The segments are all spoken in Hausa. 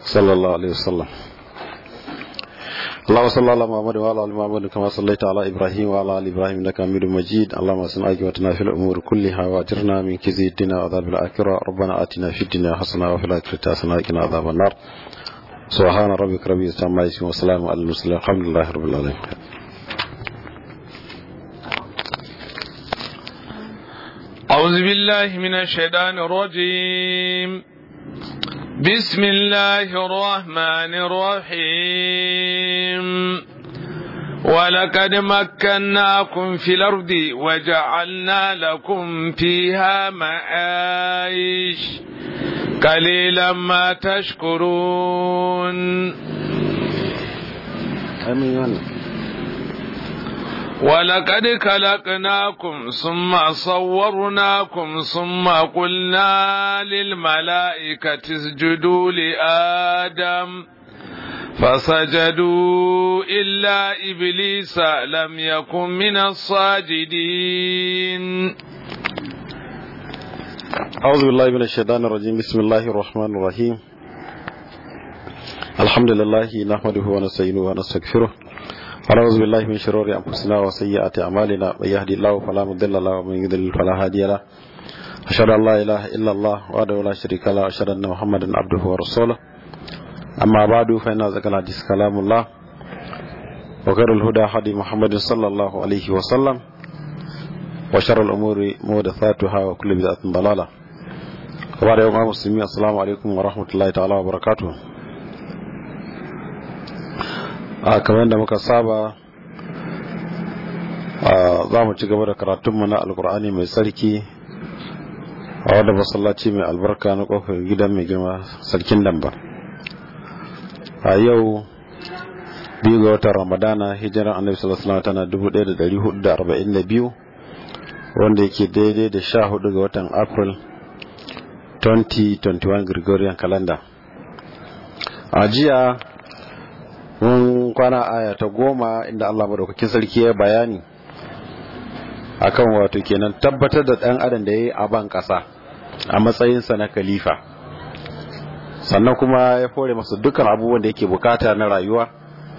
صلى الله عليه وسلم اللهم صل على محمد وعلى ال محمد كما صليت على ابراهيم وعلى ال ابراهيم انك حميد مجيد اللهم اصلح عاقبتنا في الامور كلها واجرنا من كيد الدنيا وعذاب الاخره ربنا اتنا في الدنيا حسنه وفي الاخره حسنه وقنا عذاب النار سبحان ربك رب العزه عما يصفون وسلام على المرسلين الحمد لله رب العالمين أعوذ بالله من الشيطان الرجيم بسم الله الرحمن الرحيم ولقد مكناكم في الأرض وجعلنا لكم فيها معايش قليلا ما تشكرون امين ولقد خلقناكم ثم صورناكم ثم قلنا للملائكة اسجدوا لآدم فسجدوا إلا إبليس لم يكن من الساجدين أعوذ بالله من الشيطان الرجيم بسم الله الرحمن الرحيم الحمد لله نحمده ونستعينه ونستغفره ونعوذ بالله من شرور أنفسنا وسيئات أعمالنا من يهدي الله فلا مضل له ومن يضلل فلا هادي له أشهد أن لا إله إلا الله وحده لا شريك له أشهد أن محمدا عبده ورسوله أما بعد فإن أزكى الحديث كلام الله وخير الهدى هدي محمد صلى الله عليه وسلم وشر الأمور محدثاتها وكل بدعة ضلالة وبعد يوم المسلمين السلام عليكم ورحمة الله تعالى وبركاته a kamar da muka saba za mu ci gaba da karatunmu na alkur'ani mai tsarki a wadda masallaci mai albarka na kofar gidan mai girma sarkin damba a yau biyu ga watan ramadana hijiran annabi sallallahu tana 1442 wanda yake daidai da sha hudu ga watan april 2021 gregorian calendar a jiya mun kwana aya ta goma inda Allah madaukakin sarki ya bayani akan wato kenan tabbatar da dan adam da yayi a ban kasa a matsayinsa na khalifa sannan kuma ya fore masa dukkan abubuwan da yake bukata na rayuwa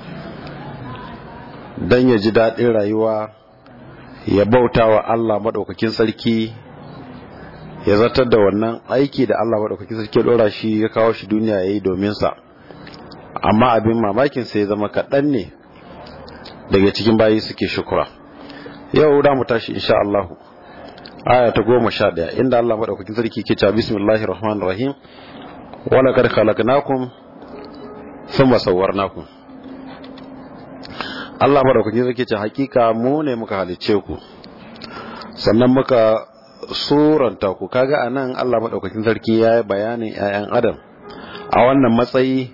dan ya ji daɗin rayuwa ya bauta wa Allah madaukakin sarki ya zartar da wannan aiki da Allah madaukakin sarki ya dora shi ya kawo shi duniya yayi domin sa amma abin mamakin sai zama kaɗan ne daga cikin bayi suke shukura yau da mu tashi insha Allah aya ta goma sha ɗaya inda Allah maɗaukakin sarki ke cewa bismillahir rahmanir rahim wala kad khalaqnakum thumma sawwarnakum Allah maɗaukakin sarki ce hakika mu ne muka halice ku sannan muka suranta ku kaga anan Allah maɗaukakin sarki ya yi bayanin 'ya'yan adam a wannan matsayi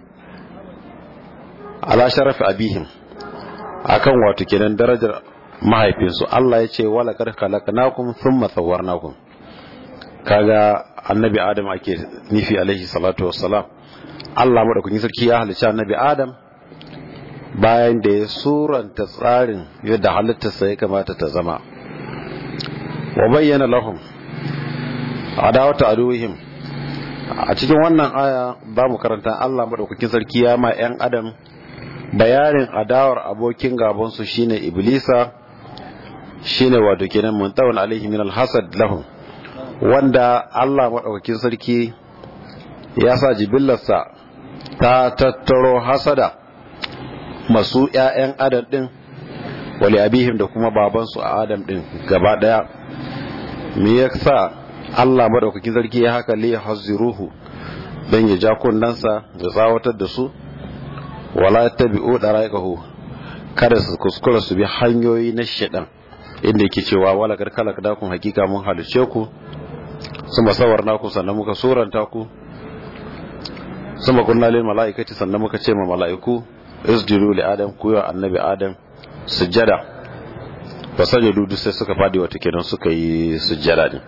ala sharafi abihim akan wato kenan darajar mahaifinsu Allah ya ce wala kad khalaqnakum thumma sawwarnakum kaga annabi adam ake nufi alaihi salatu wassalam Allah madaukakin sarki ya halicci annabi adam bayan da ya suranta tsarin yadda halittarsa ya kamata ta zama wa bayyana lahum adawata aduwihim a cikin wannan aya za mu karanta Allah madaukakin sarki ya ma 'yan adam bayanin adawar abokin gabansu shine iblisa shine wato kenan muntawan alaihi min alhasad lahum wanda Allah madaukakin sarki ya sa jibillarsa ta tattaro hasada masu ƴaƴan adam din wali abihim da kuma babansu a adam din gaba daya me yasa Allah madaukakin sarki ya haka li hazziruhu dan ya ja kunnansa ya tsawatar da su wala tabi'u daraikahu kada su kuskura su bi hanyoyi na shedan inda yake cewa wala kar kala kada kun hakika mun halice ku suma sawarna ku sannan muka suranta ku suma kunna lil malaikati sannan muka ce ma malaiku isjudu li adam ku ya annabi adam sujjada fasajadu duk sai suka fadi wata kenan suka yi sujjada ne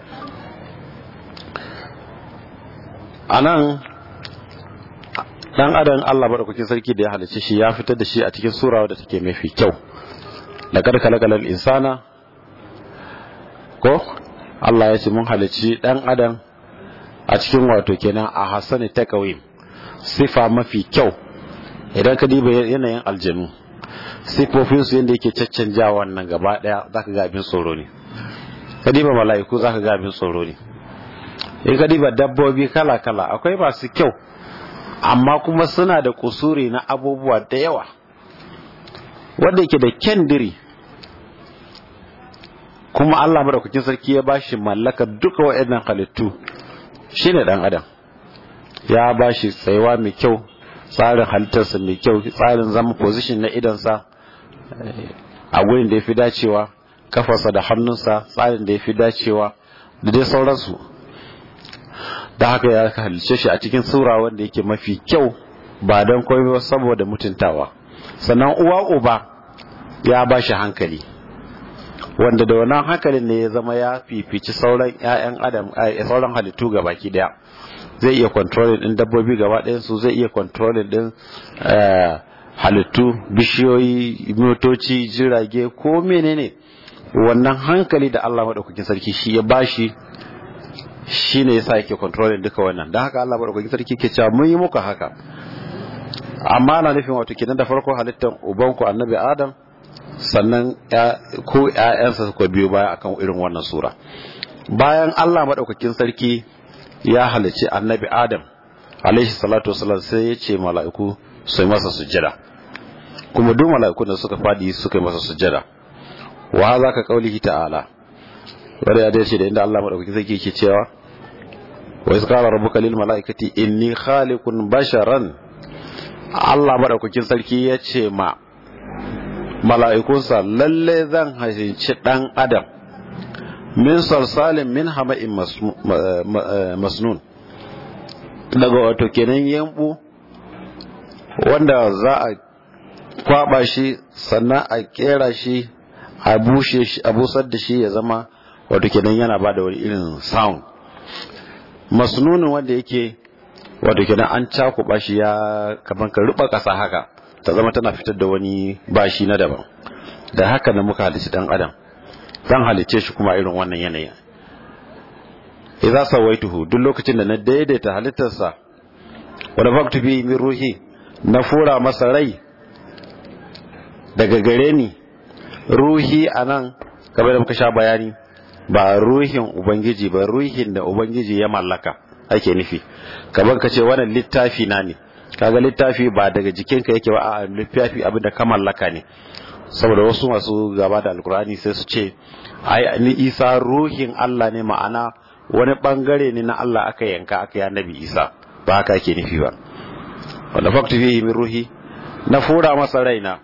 anan dan adam Allah madaukakin sarki da ya halice shi ya fitar da shi a cikin sura wadda take mafi kyau laqad khalaqal insana ko Allah ya ce mun halici dan adam a cikin wato kenan a hasani takawim sifa mafi kyau idan ka diba yanayin aljanu sifofinsu yadda yake caccanja wannan gaba daya za ka ga abin tsoro ne ka diba mala'iku za ka ga abin tsoro ne in ka diba dabbobi kala-kala akwai masu kyau amma kuma suna da kusuri na abubuwa da yawa wanda yake da kendiri kuma Allah madaukakin sarki ya bashi mallaka duka waɗannan halittu shine dan adam ya bashi tsayuwa mai kyau tsarin halittarsa mai kyau tsarin zama position na idansa a gurin da ya fi dacewa kafarsa da hannunsa tsarin da ya fi dacewa da dai sauransu da haka ya halice shi a cikin sura wanda yake mafi kyau ba don komai ba saboda mutuntawa sannan uwa uba ya ba shi hankali wanda da wannan hankalin ne ya zama ya fifici sauran 'ya'yan adam sauran halittu ga baki daya zai iya controlling din dabbobi gaba ɗayan su zai iya controlling din halittu bishiyoyi motoci jirage ko menene wannan hankali da Allah madaukakin sarki shi ya bashi shi ne yasa yake controlling duka wannan don haka Allah madaukakin sarki ke cewa mun yi muku haka amma na nufin wato kenan da farko halittar ubanku annabi adam sannan ko ƴaƴansa suka biyo baya akan irin wannan sura bayan Allah madaukakin sarki ya halicci annabi adam alaihi salatu wasallam sai ya ce mala'iku su yi masa sujjada kuma duk mala'iku da suka fadi suka yi masa sujjada wa hadha ka qaulihi ta'ala wanda ya dace da inda Allah madaukakin sarki yake cewa wa iz qala rabbuka lil mala'ikati inni khaliqun basharan Allah madaukakin sarki ya ce ma mala'ikunsa lalle zan halicci dan adam min salsalin min hama'in masnun daga wato kenan yambu wanda za a kwaba shi sannan a kera shi a bushe shi a busar da shi ya zama wato kenan yana ba da wani irin sound masnunin wanda yake wato kenan an cakuba shi ya kaman ka ruba kasa haka ta zama tana fitar da wani bashi na daban da haka da muka halici dan adam zan halice shi kuma irin wannan yanayi idza sawaituhu duk lokacin da na daidaita halittarsa wa nafaktu bi min ruhi na fura masa rai daga gare ni ruhi anan kamar da muka sha bayani ba ruhin ubangiji ba ruhin da ubangiji ya mallaka ake nufi kamar ka ce wannan littafi na ne kaga littafi ba daga jikinka yake ba a littafi abin da ka mallaka ne saboda wasu masu gaba da alkur'ani sai su ce ai ni isa ruhin Allah ne ma'ana wani bangare ne na Allah aka yanka aka yi nabi isa ba haka ake nufi ba wanda faktu fihi min ruhi na fura masa raina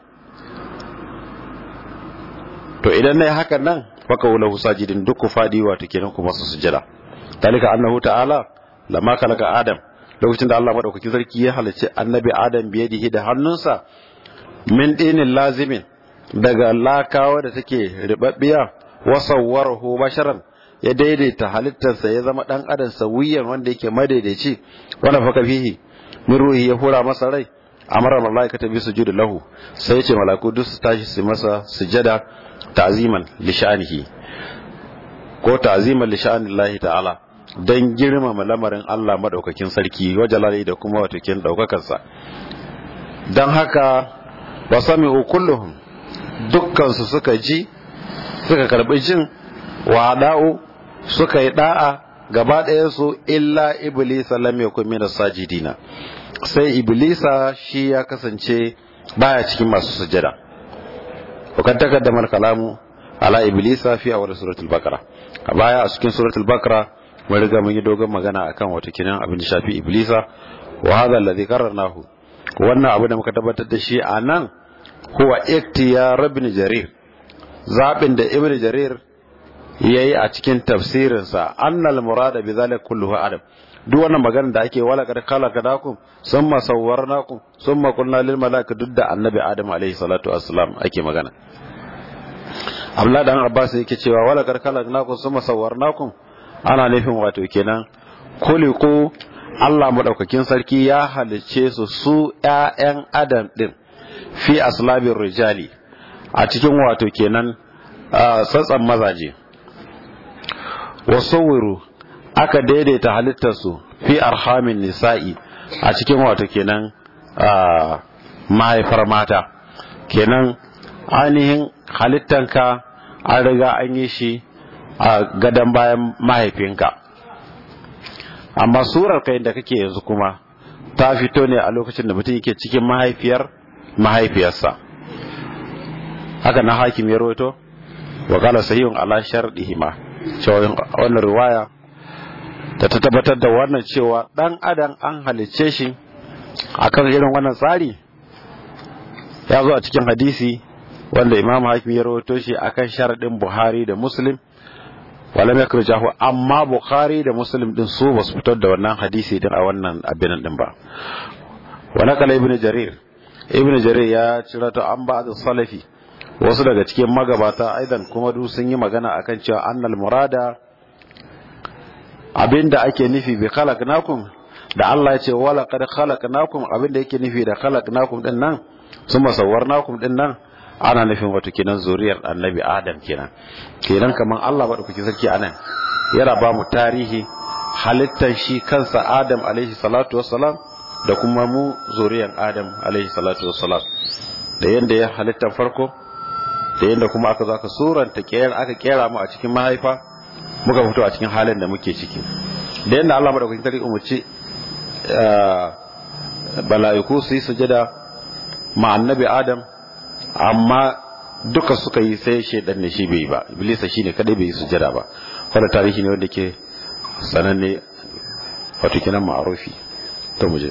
to idan nayi hakan nan faka wala sajidin duk ku fadi wato kenan ku masa sujada dalika annahu ta'ala lamma khalaqa adam lokacin da Allah madaukakin sarki ya halicci annabi adam biyadihi da hannunsa min dinin lazimin daga lakawa da take ribabbiya wa sawwarahu basharan ya daidaita halittarsa ya zama dan adam sawiyan wanda yake madaidaici wanda faka fihi min ruhi ya hura masa rai amara malaikata bi sujudu lahu sai ya ce malaku duk su tashi su masa sujada ta'ziman li sha'nihi ko ta'ziman li sha'nillahi ta'ala dan girmama lamarin Allah madaukakin sarki wajalali da kuma watakin daukakarsa dan haka wasami'u kulluhum dukkan su suka ji suka karbi jin wa da'u suka yi da'a gaba ɗayan su illa iblisa lam yakun min sajidina sai iblisa shi ya kasance baya cikin masu sujada وقد تقدم الكلام على ابليس في اول سوره البقره a baya a cikin suratul bakara mun riga mun yi dogon magana akan wata kinan abin da shafi iblisa wa hadha alladhi qarrarnahu wannan abu da muka tabbatar da shi a nan huwa iktiyar ibn jarir zabin da ibn jarir yayi a cikin tafsirinsa annal murada bi zalika kulluhu adam duk wannan magana da ake wala kad khalaqnakum summa sawwarnakum summa qulna lil malaika duk da annabi adam alaihi salatu wassalam ake magana Abdullah dan Abbas yake cewa wala kad khalaqnakum summa sawwarnakum ana nufin wato kenan kuliku Allah madaukakin sarki ya halicce su su ƴaƴan adam din fi aslabir rijali a cikin wato kenan tsatsan mazaje wasawwiru aka daidaita halittarsu fi arhamin nisa'i a cikin wato kenan mahaifar mata kenan ainihin halittanka an riga an yi shi a gadon bayan mahaifinka amma surar kai da kake yanzu kuma ta fito ne a lokacin da mutum yake cikin mahaifiyar mahaifiyarsa haka na hakim ya rawaito wa qala sahihun ala sharɗihima cewa wannan riwaya da ta tabbatar da wannan cewa dan adam an halicce shi akan irin wannan tsari ya zo a cikin hadisi wanda imam hakim ya rawaito shi akan sharadin buhari da muslim wala mai kurjahu amma bukhari da muslim din su ba su fitar da wannan hadisi din a wannan abin din ba wala kala ibnu jarir ibnu jarir ya cira ta an ba da salafi wasu daga cikin magabata aidan kuma du sun yi magana akan cewa annal murada abinda ake nufi bi khalaqnakum da Allah ya ce wala qad khalaqnakum abinda yake nufi da khalaqnakum din nan summa sawwarnakum din nan ana nufin wato kenan zuriyar annabi adam kenan kenan kaman Allah ba kuke sarki anan yana ba mu tarihi halittar shi kansa adam alaihi salatu wassalam da kuma mu zuriyar adam alaihi salatu wassalam da yanda ya halittar farko da yanda kuma aka zo aka suranta kera aka kera mu a cikin mahaifa muka fito a cikin halin da muke ciki da yanda Allah madaukakin sarki umurci bala'iku su yi sujada ma annabi adam amma duka suka yi sai shaidan ne shi bai ba iblisa shine kadai bai yi sujada ba wanda tarihi ne wanda ke sananne wato kinan ma'arufi to muje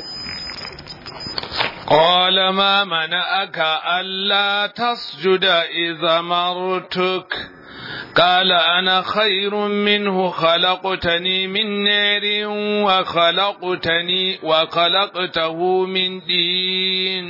قال ما منعك ألا تسجد إذا مرتك قال أنا خير منه خلقتني من نار وخلقتني وخلقته من دين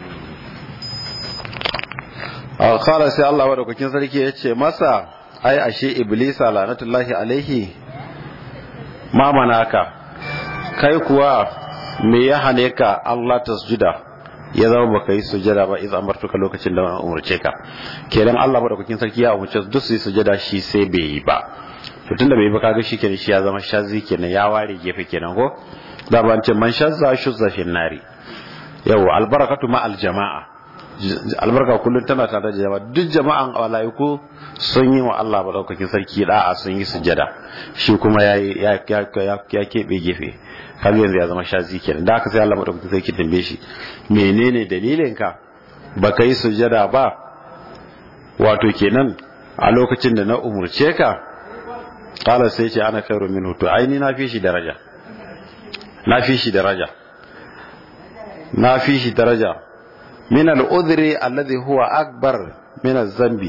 kala sai Allah madaukakin sarki ya ce masa ai ashe iblisa lanatullahi alaihi ma manaka kai kuwa me ya hane ka Allah tasjuda ya zama baka yi sujada ba idan amartuka lokacin da umurce ka kenan Allah madaukakin sarki ya umurce duk su yi sujada shi sai bai yi ba to tunda bai yi ba kaga shi kenan shi ya zama shazi kenan ya ware gefe kenan ko da ban ce man shazza shuzza fi nari yau albarakatu ma aljama'a albarka kullum tana tare da jama'a duk jama'an walaiku sun yi wa Allah madaukakin sarki da'a sun yi sujada shi kuma ya ya ya kebe gefe kaga yanzu ya zama shazi kenan da aka sai Allah madaukakin sarki tambaye shi menene dalilin ka baka yi sujada ba wato kenan a lokacin da na umurce ka kala sai ce ana khairu minhu to ai ni na fi shi daraja na fi shi daraja na fi shi daraja min al'udhri alladhi huwa akbar min az-zambi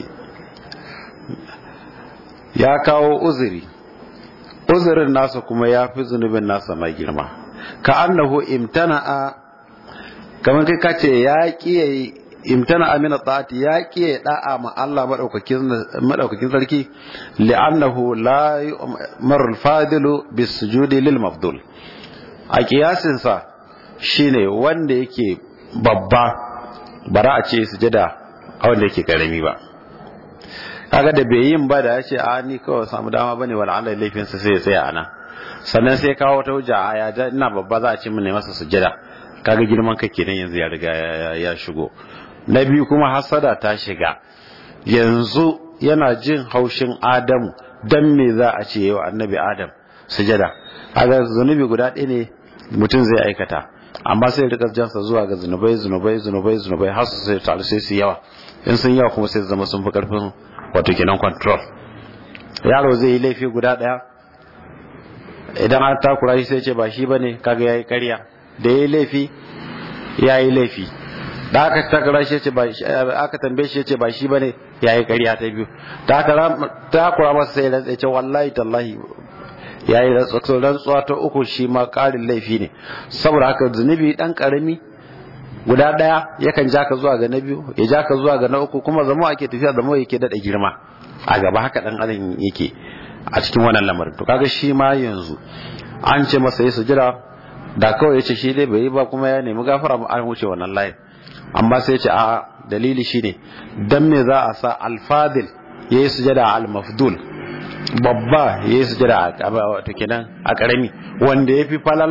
ya kawo uzuri uzurin nasa kuma ya fi zunubin nasa mai girma ka annahu imtana'a kamar kai kace ya kiyaye imtana'a min ta'ati ya kiyaye da'a ma Allah madaukakin madaukakin sarki li'annahu la yu'maru al-fadilu bis-sujudi lil mafdul a kiyasin sa shine wanda yake babba bara a ce sujada a wanda yake karami ba kaga da bai yin ba da ya ce a ni kawai samu dama bane wala Allah laifin sa sai ya tsaya ana sannan sai kawo ta hujja a ya ina babba za a ce mun masa sujada kaga girman kai kenan yanzu ya riga ya shigo na biyu kuma hasada ta shiga yanzu yana jin haushin Adamu dan me za a ce yau annabi Adam sujada kaga zunubi guda ɗaya ne mutum zai aikata amma sai rika jansa zuwa ga zunubai zunubai zunubai zunubai har su sai taru sai su yawa in sun yawa kuma sai su zama sun fi karfin wato kenan control yaro zai yi laifi guda daya idan an takura shi sai ce ba shi bane kaga yayi ƙarya da yayi laifi yayi laifi da aka takura shi ce ba aka tambaye shi ce ba shi bane yayi ƙarya ta biyu da aka takura masa sai rantsa ce wallahi tallahi ya yi rantsuwa ta uku shi ma ƙarin laifi ne saboda haka zunubi ɗan ƙarami guda ɗaya yakan ja ka zuwa ga na biyu ya ja ka zuwa ga na uku kuma zama ake tafiya zama yake daɗa girma a gaba haka ɗan adam yake a cikin wannan lamarin to kaga shi ma yanzu an ce masa yi sujira da kawai ya ce shi dai bai yi ba kuma ya nemi gafara an wuce wannan layin amma sai ya ce a dalili shine dan me za a sa alfadil ya yi sujada al-mafdul babba ya yi sujada a wato kenan a karami wanda ya fi falala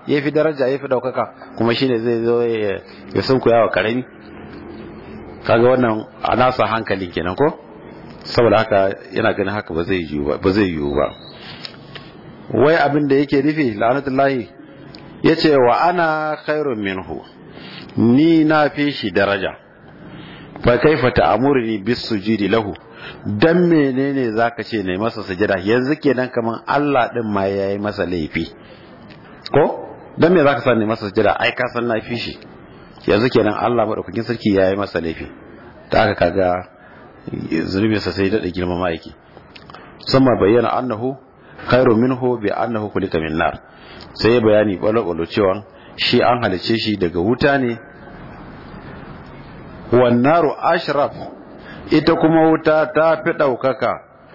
ya fi daraja ya fi ɗaukaka kuma shine zai zo ya sunkuya wa karami kaga wannan a nasa hankalin kenan ko saboda haka yana ganin haka ba zai yiwu ba ba zai yiwu ba wai abin da yake nufi la'anatullahi yace wa ana khairun minhu ni na fi shi daraja fa kaifa ta'muruni bis sujudi lahu dan menene zaka ce ne masa sujada yanzu kenan kaman Allah din ma yayi masa laifi ko dan me zaka san ne masa sujada ai ka san na fi shi yanzu kenan Allah madaukakin sarki yayi masa laifi ta haka kaga zunubinsa sai daɗa girmama yake sama bayyana annahu khairu minhu bi annahu kulika min nar sai ya bayani balo cewa shi an halice shi daga wuta ne wan naru ashraf ita kuma wuta ta fi ɗaukaka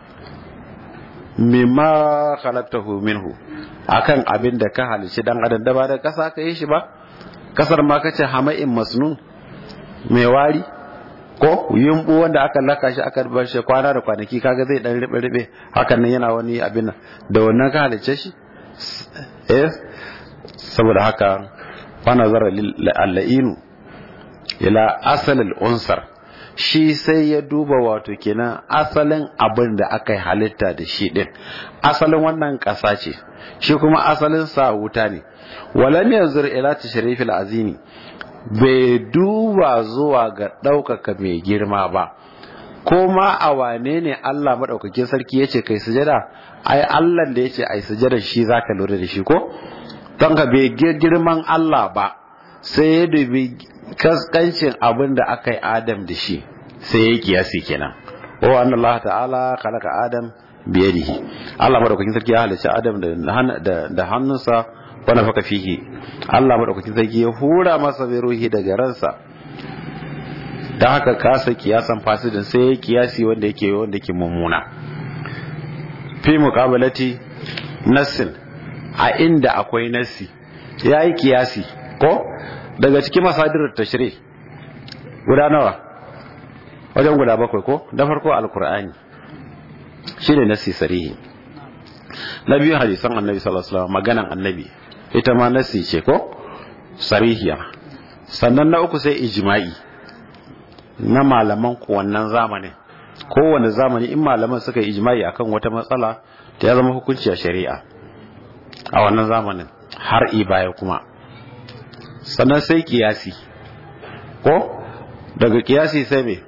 mimma khalaqtahu minhu akan abin da ka halice dan adam da ba da kasa ka yi shi ba kasar ma kace hama'in masnun mai wari ko yumbu wanda aka laka shi aka bar shi kwana da kwanaki kaga zai dan ribe ribe hakan nan yana wani abin nan da wannan ka halice shi eh saboda haka fa nazara al-la'inu ila asal al-unsar shi sai ya duba wato kenan asalin abin da aka halitta da shi din asalin wannan kasa ce shi kuma asalin sa wuta ne walam yanzur ila tashrifil azimi bai duba zuwa ga ɗaukaka mai girma ba ko ma a wane ne Allah maɗaukakin sarki ya ce kai sujada ai Allah da ya ce ai sujada shi za ka lura da shi ko don ka bai girman Allah ba sai ya dubi kaskancin abin da aka yi Adam da shi sai ya kiyasi kenan wa anna Allah ta'ala khalaqa Adam biyadihi Allah maɗaukakin sarki ya halicci Adam da hannunsa wani faka fihi Allah maɗaukakin sarki ya hura masa bai ruhi daga ransa da haka kasa kiyasan fasidin sai ya kiyasi wanda yake wanda yake mummuna fi muqabalati nassin a inda akwai nassi yayi kiyasi ko daga cikin masadirar tashri guda nawa wajen guda bakwai ko da farko alqur'ani shine nassi sarihi na biyu hadisan annabi sallallahu alaihi wasallam maganan annabi ita ma nasi ce ko sarihiya sannan na uku sai ijma'i na malaman wannan zamanin kowane zamani in malaman suka yi ijma'i akan wata matsala ta ya zama hukunci a shari'a a wannan zamanin har i baya kuma sannan sai kiyasi ko daga kiyasi sai me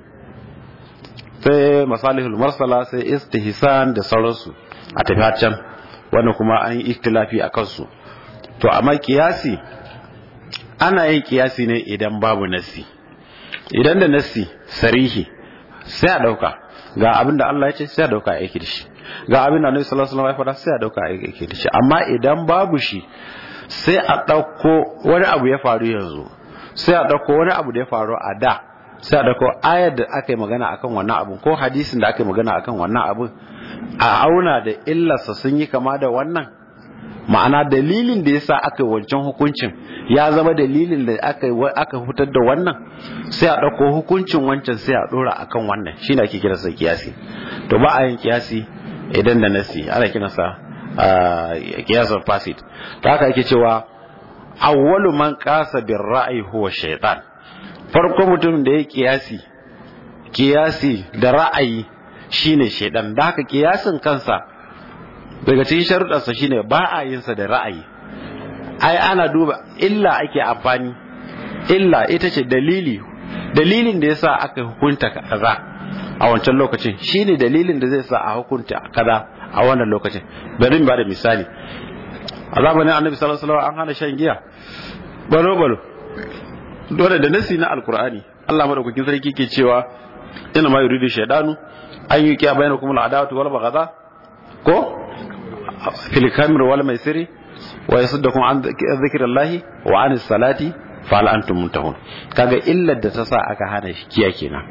sai masalihul marsala sai istihsan da sauransu a tafi can wannan kuma an yi ikhtilafi a kansu to amma kiyasi ana yin kiyasi ne idan babu nasi idan da nasi sarihi sai a dauka ga abin da Allah ya ce sai a dauka aiki da shi ga abin da Annabi sallallahu alaihi wasallam ya faɗa sai a dauka aiki da shi amma idan babu shi sai a dauko wani abu ya faru yanzu sai a dauko wani abu da ya faru a da sai a dauko ayar da aka yi magana akan wannan abun ko hadisin da aka yi magana akan wannan abun a auna da illarsa sun yi kama da wannan ma'ana dalilin da yasa aka yi wancan hukuncin ya zama dalilin da aka aka fitar da wannan sai a ɗauko hukuncin wancan sai a ɗora akan wannan shine ake kira sa kiyasi to ba a yin kiyasi idan da nasi ana kira sa kiyasan fasid ta haka ake cewa awwalu man qasa bir ra'yi huwa shaytan farko mutum da ya kiyasi kiyasi da ra'ayi shine shaydan da haka kiyasin kansa daga cikin sharuɗarsa shine ba a yin sa da ra'ayi ai ana duba illa ake amfani illa ita ce dalili dalilin da yasa aka hukunta kaza a wancan lokacin shine dalilin da zai sa a hukunta kaza a wannan lokacin bari mu bada misali a zamanin annabi sallallahu alaihi wasallam an hana shan giya balo balo dole da nasi na alkur'ani Allah madaukakin sarki ke cewa ina ma yuridu shaydanu an yi kiya bainakum al'adawatu wal baghdha ko fil kamir wal maisiri wa yasuddakum an dhikrillahi wa anis salati fa hal antum muntahun kaga illar da ta sa aka hana shi kiya kenan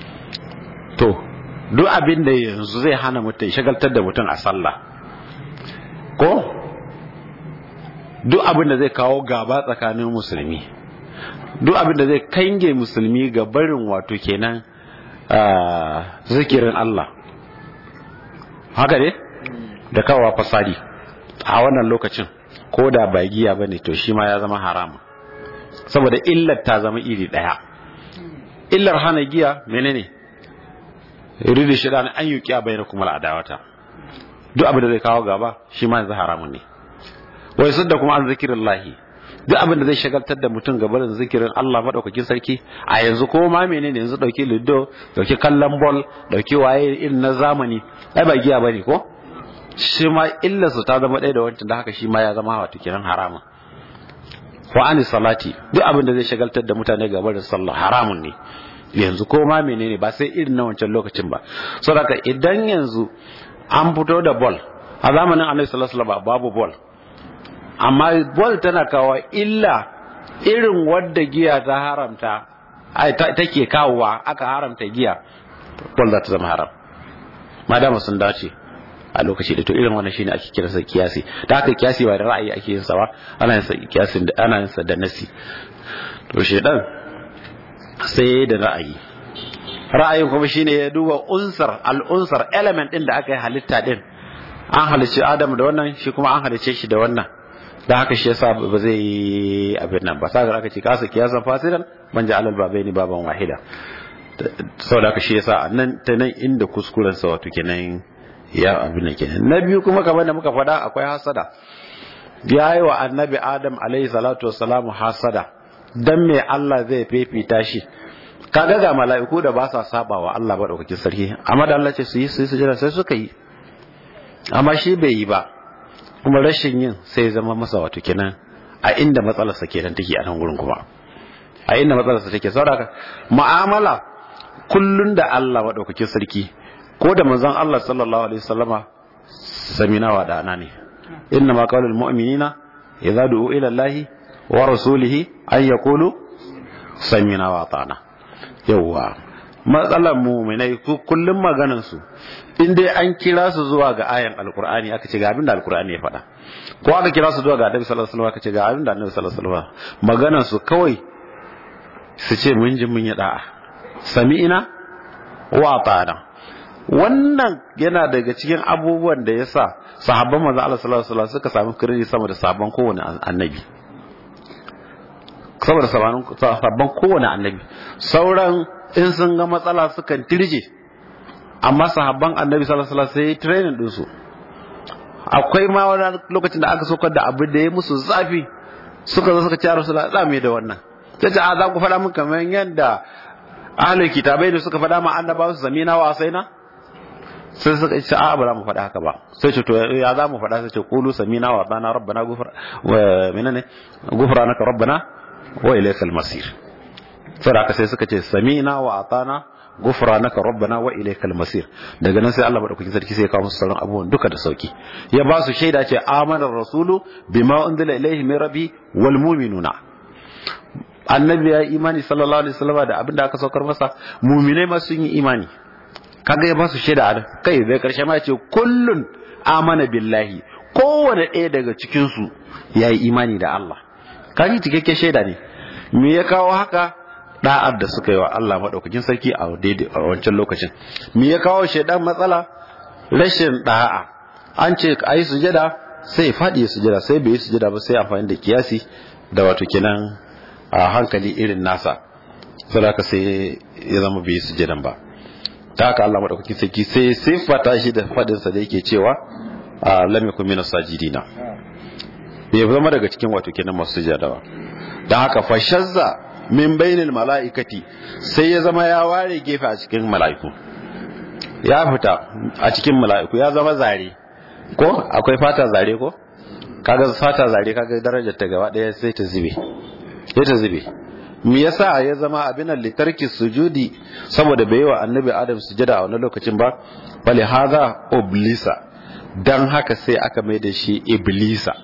to duk abin da yanzu zai hana mutum shagaltar da mutum a sallah ko duk abin da zai kawo gaba tsakanin musulmi duk abin da zai kange musulmi ga barin wato kenan zikirin Allah haka ne da kawo fasadi a wannan lokacin ko da ba giya bane to shi ma ya zama haramun saboda illar ta zama iri daya illar hana giya menene yuridu shaitan an yuqiya bainakum al-adawata duk abin da zai kawo gaba shi ma yanzu haramun ne wai sadda kuma an zikirillahi duk abin da zai shagaltar da mutum gabarin zikirin Allah madaukakin sarki a yanzu ko ma menene yanzu dauki lido dauki kallon ball dauki waye irin na zamani ai ba giya bane ko shi ma illa su ta zama ɗaya da wancan da haka shi ma ya zama wato kiran haramun wa ani salati duk abin da zai shagaltar da mutane gabarin sallah haramun ne yanzu ko ma menene ba sai irin na wancan lokacin ba saboda idan yanzu an fito da ball a zamanin annabi sallallahu alaihi wasallam babu ball amma bol tana kawo illa irin wadda giya ta haramta take kawowa aka haramta giya bol za ta zama haram madama sun dace a lokaci da to irin wannan shine ake kira sa kiyasi da haka kiyasi ba da ra'ayi ake yin sa ba ana yin sa kiyasi ana yin sa da nasi to shedan sai da ra'ayi ra'ayin kuma shine ya duba unsar al-unsar element din da aka yi halitta din an halicci Adam da wannan shi kuma an halicce shi da wannan da haka shi yasa ba zai yi abin nan ba sai aka ce kasa kiyasan fasidan man ja alal babaini baban wahida saboda haka shi yasa nan ta nan inda kuskuren sa wato kenan ya abin nan kenan na biyu kuma kamar da muka faɗa akwai hasada ya yi wa annabi adam alaihi salatu wassalamu hasada dan me Allah zai fifita shi kaga ga mala'iku da ba sa saba wa Allah ba daukakin sarki amma da Allah ce su yi su yi sujada sai suka yi amma shi bai yi ba kuma rashin yin sai zama masa wato kenan a inda matsalarsa kenan take a nan gurin kuma a inda matsalarsa take saboda mu'amala kullun da Allah madaukakin sarki ko da manzon Allah sallallahu alaihi wasallama samina wa dana ne inna ma qawlul mu'minina idza du'u ila Allah wa rasulihi an yaqulu samina wa ata'na yawa matsalar mu'minai kullum maganan su in dai an kira su zuwa ga ayan alkur'ani aka ce ga abin da alkur'ani ya faɗa ko aka kira su zuwa ga annabi sallallahu alaihi wasallam aka ce ga abin da annabi sallallahu alaihi wasallam maganar su kawai su ce mun ji mun yi da'a sami'ina wa ata'na wannan yana daga cikin abubuwan da yasa sahabban manzo Allah sallallahu alaihi wasallam suka samu kirji sama da sabon kowane annabi saboda sabon kowane annabi sauran in sun ga matsala sukan tirje amma sahabban annabi sallallahu alaihi wasallam sai training din su akwai ma wani lokacin da aka sokar da abu da ya musu zafi suka zo suka ci rasulullah za mu da wannan sai ce a za ku faɗa min kamar yadda ahlul kitabai da suka faɗa ma annabawa su zamina wa asaina sai suka ce a ba za mu faɗa haka ba sai ce to ya za mu faɗa sai ce qulu samina wa atana rabbana gufra wa menene gufranaka rabbana wa ilaykal masir sai haka sai suka ce samina wa atana gufranaka rabbana wa ilaykal masir daga nan sai Allah madaukakin sarki sai ya kawo musu sauran abubuwan duka da sauki ya ba su shaida ce amana rasulu bima unzila ilayhi min rabbi wal mu'minuna annabi ya imani sallallahu alaihi wasallam da abinda aka saukar masa mu'minai ma sun yi imani kaga ya ba su shaida a kai zai karshe ma ya ce kullun amana billahi kowane ɗaya daga cikin su ya yi imani da Allah kaji cikakken shaida ne me ya kawo haka da'ar da suka yi wa Allah maɗaukakin sarki a wancan lokacin me ya kawo shaidan matsala rashin da'a an ce a yi sujada sai faɗi ya sujada sai bai yi sujada ba sai amfani da kiyasi da wato kenan a hankali irin nasa saboda sai ya zama bai yi sujadan ba ta haka Allah maɗaukakin sarki sai siffata shi da faɗinsa da yake cewa a lam yakun minas sajidina bai zama daga cikin wato kenan masu sujada ba dan haka fashazza min bainil mala'ikati sai ya zama ya ware gefe a cikin mala'iku ya fita a cikin mala'iku ya zama zare ko akwai fata zare ko kaga fata zare kaga darajar ta gaba daya sai ta zube sai ta zube me yasa ya zama abin litarki sujudi saboda bai wa annabi adam sujada a wannan lokacin ba bali haza oblisa dan haka sai aka mai da shi iblisa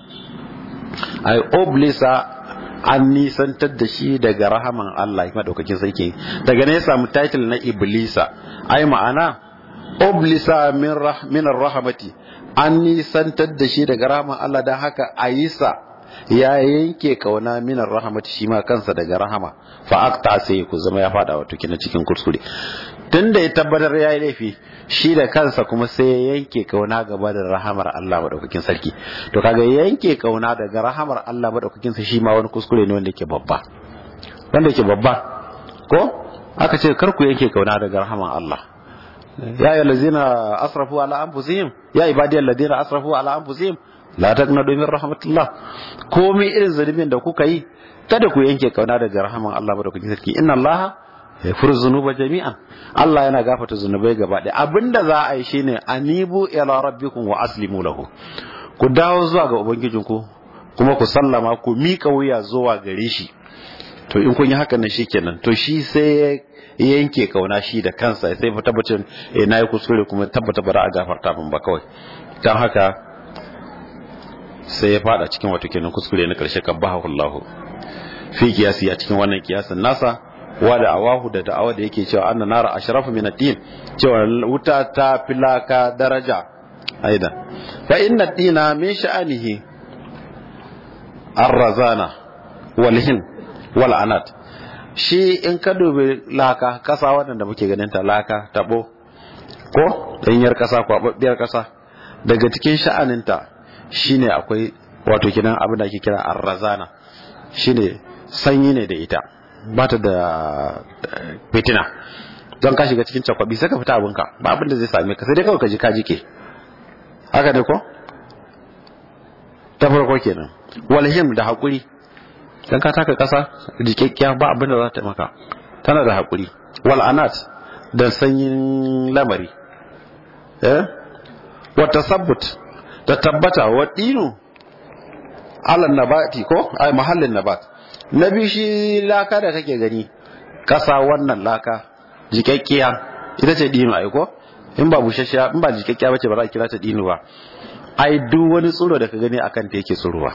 ai oblisa an nisantar da shi daga rahaman Allah ya madaukakin sarki daga ne ya samu title na iblisa ai ma'ana oblisa min rah min rahmati an nisantar da shi daga rahaman Allah dan haka ayisa ya yanke kauna min rahmati shi ma kansa daga rahama fa aqta sai ku zama ya fada wato kina cikin kuskure tunda ya tabbatar ya yi laifi shi da kansa kuma sai ya yanke kauna gaba da rahamar Allah madaukakin sarki to kaga yanke kauna daga rahamar Allah madaukakin sa shi ma wani kuskure ne wanda yake babba wanda yake babba ko aka ce kar ku yanke kauna daga rahamar Allah ya ayyuhal ladzina asrafu ala anfusihim ya ibadiyal ladzina asrafu ala anfusihim la taqnatu min rahmatillah komai irin zunubin da kuka yi kada ku yanke kauna daga rahaman Allah madaukakin sarki inna Allah yaghfiru dhunuba jami'an Allah yana gafarta zunubai gaba ɗaya abinda za a yi shine anibu ila rabbikum wa aslimu lahu ku dawo zuwa ga ubangijinku kuma ku sallama ku mika wuya zuwa gare shi to in kun yi hakan nan shikenan to shi sai ya yanke kauna shi da kansa sai fa tabbacin eh nayi kuskure kuma tabbata ba za a gafarta min ba kawai dan haka sai ya fada cikin wato kenan kuskure na karshe kabbahu Allah fi kiyasi a cikin wannan kiyasin nasa wa da awahu da da'awa da yake cewa anna nara ashrafu min ad-din cewa wuta ta filaka daraja aidan fa inna ad-dina min sha'anihi ar-razana wal hin wal anat shi in ka dubi laka kasa wadanda muke ganin ta laka tabo ko danyar kasa kwababbiyar kasa daga cikin sha'aninta shine akwai wato kinan abin da ake kira ar-razana shine sanyi ne da ita ba ta da fitina don ka shiga cikin cakwabi sai ka fita abinka ba abin da zai same ka sai dai kawai ka ji ka jike haka ne ko ta farko kenan walhim da hakuri dan ka taka kasa jikekkiya ba abin da za ta maka tana da hakuri wal anat da sanyin lamari eh wa tasabbut da tabbata wa dinu ala nabati ko ai mahallin nabat na biyu shi laka da kake gani kasa wannan laka jikakkiya ita ce dino ai ko in ba bushashiya in ba jikakkiya bace ba za a kira ta dino ba ai duk wani tsoro da ka gani akan ta yake tsorowa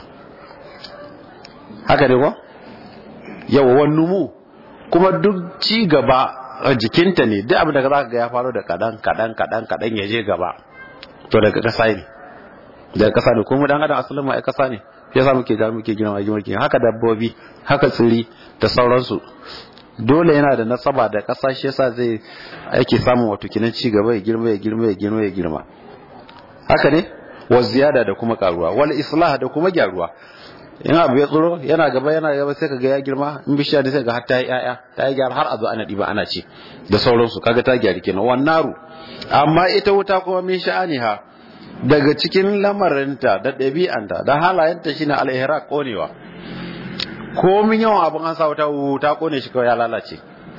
haka ne ko yawa wani mu kuma duk ci gaba jikinta ne duk abin da za ka ga ya faru da kadan kadan kadan kadan ya je gaba to daga kasa ne daga kasa ne kuma dan adam asalin ma ai kasa ne ya sa muke ga muke girma muke haka dabbobi haka tsiri da sauransu dole yana da nasaba da ƙasa shi yasa zai ake samun wato kinan ci gaba ya girma ya girma ya girma ya girma haka ne wa ziyada da kuma karuwa wal islah da kuma gyaruwa in abu ya tsoro yana gaba yana gaba sai kaga ya girma in bishiya ne sai ga har ta yi yaya ta yi gyara har a zo ana diba ana ci da sauransu kaga ta gyari kenan wannaru amma ita wuta kuma min sha'aniha daga cikin lamarinta da ɗabi'anta da halayenta shine al-ihraq konewa komin yawan abin an sa wuta ta kone shi kawai ya lalace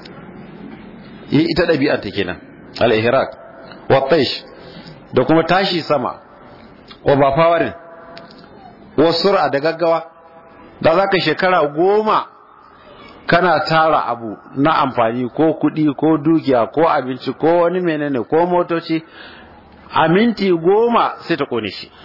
ita ɗabi'anta kenan al-ihraq wa taish da kuma tashi sama wa ba fawarin wa sur'a da gaggawa da zaka shekara goma kana tara abu na amfani ko kuɗi ko dukiya ko abinci ko wani menene ko motoci a minti goma sai ta kone shi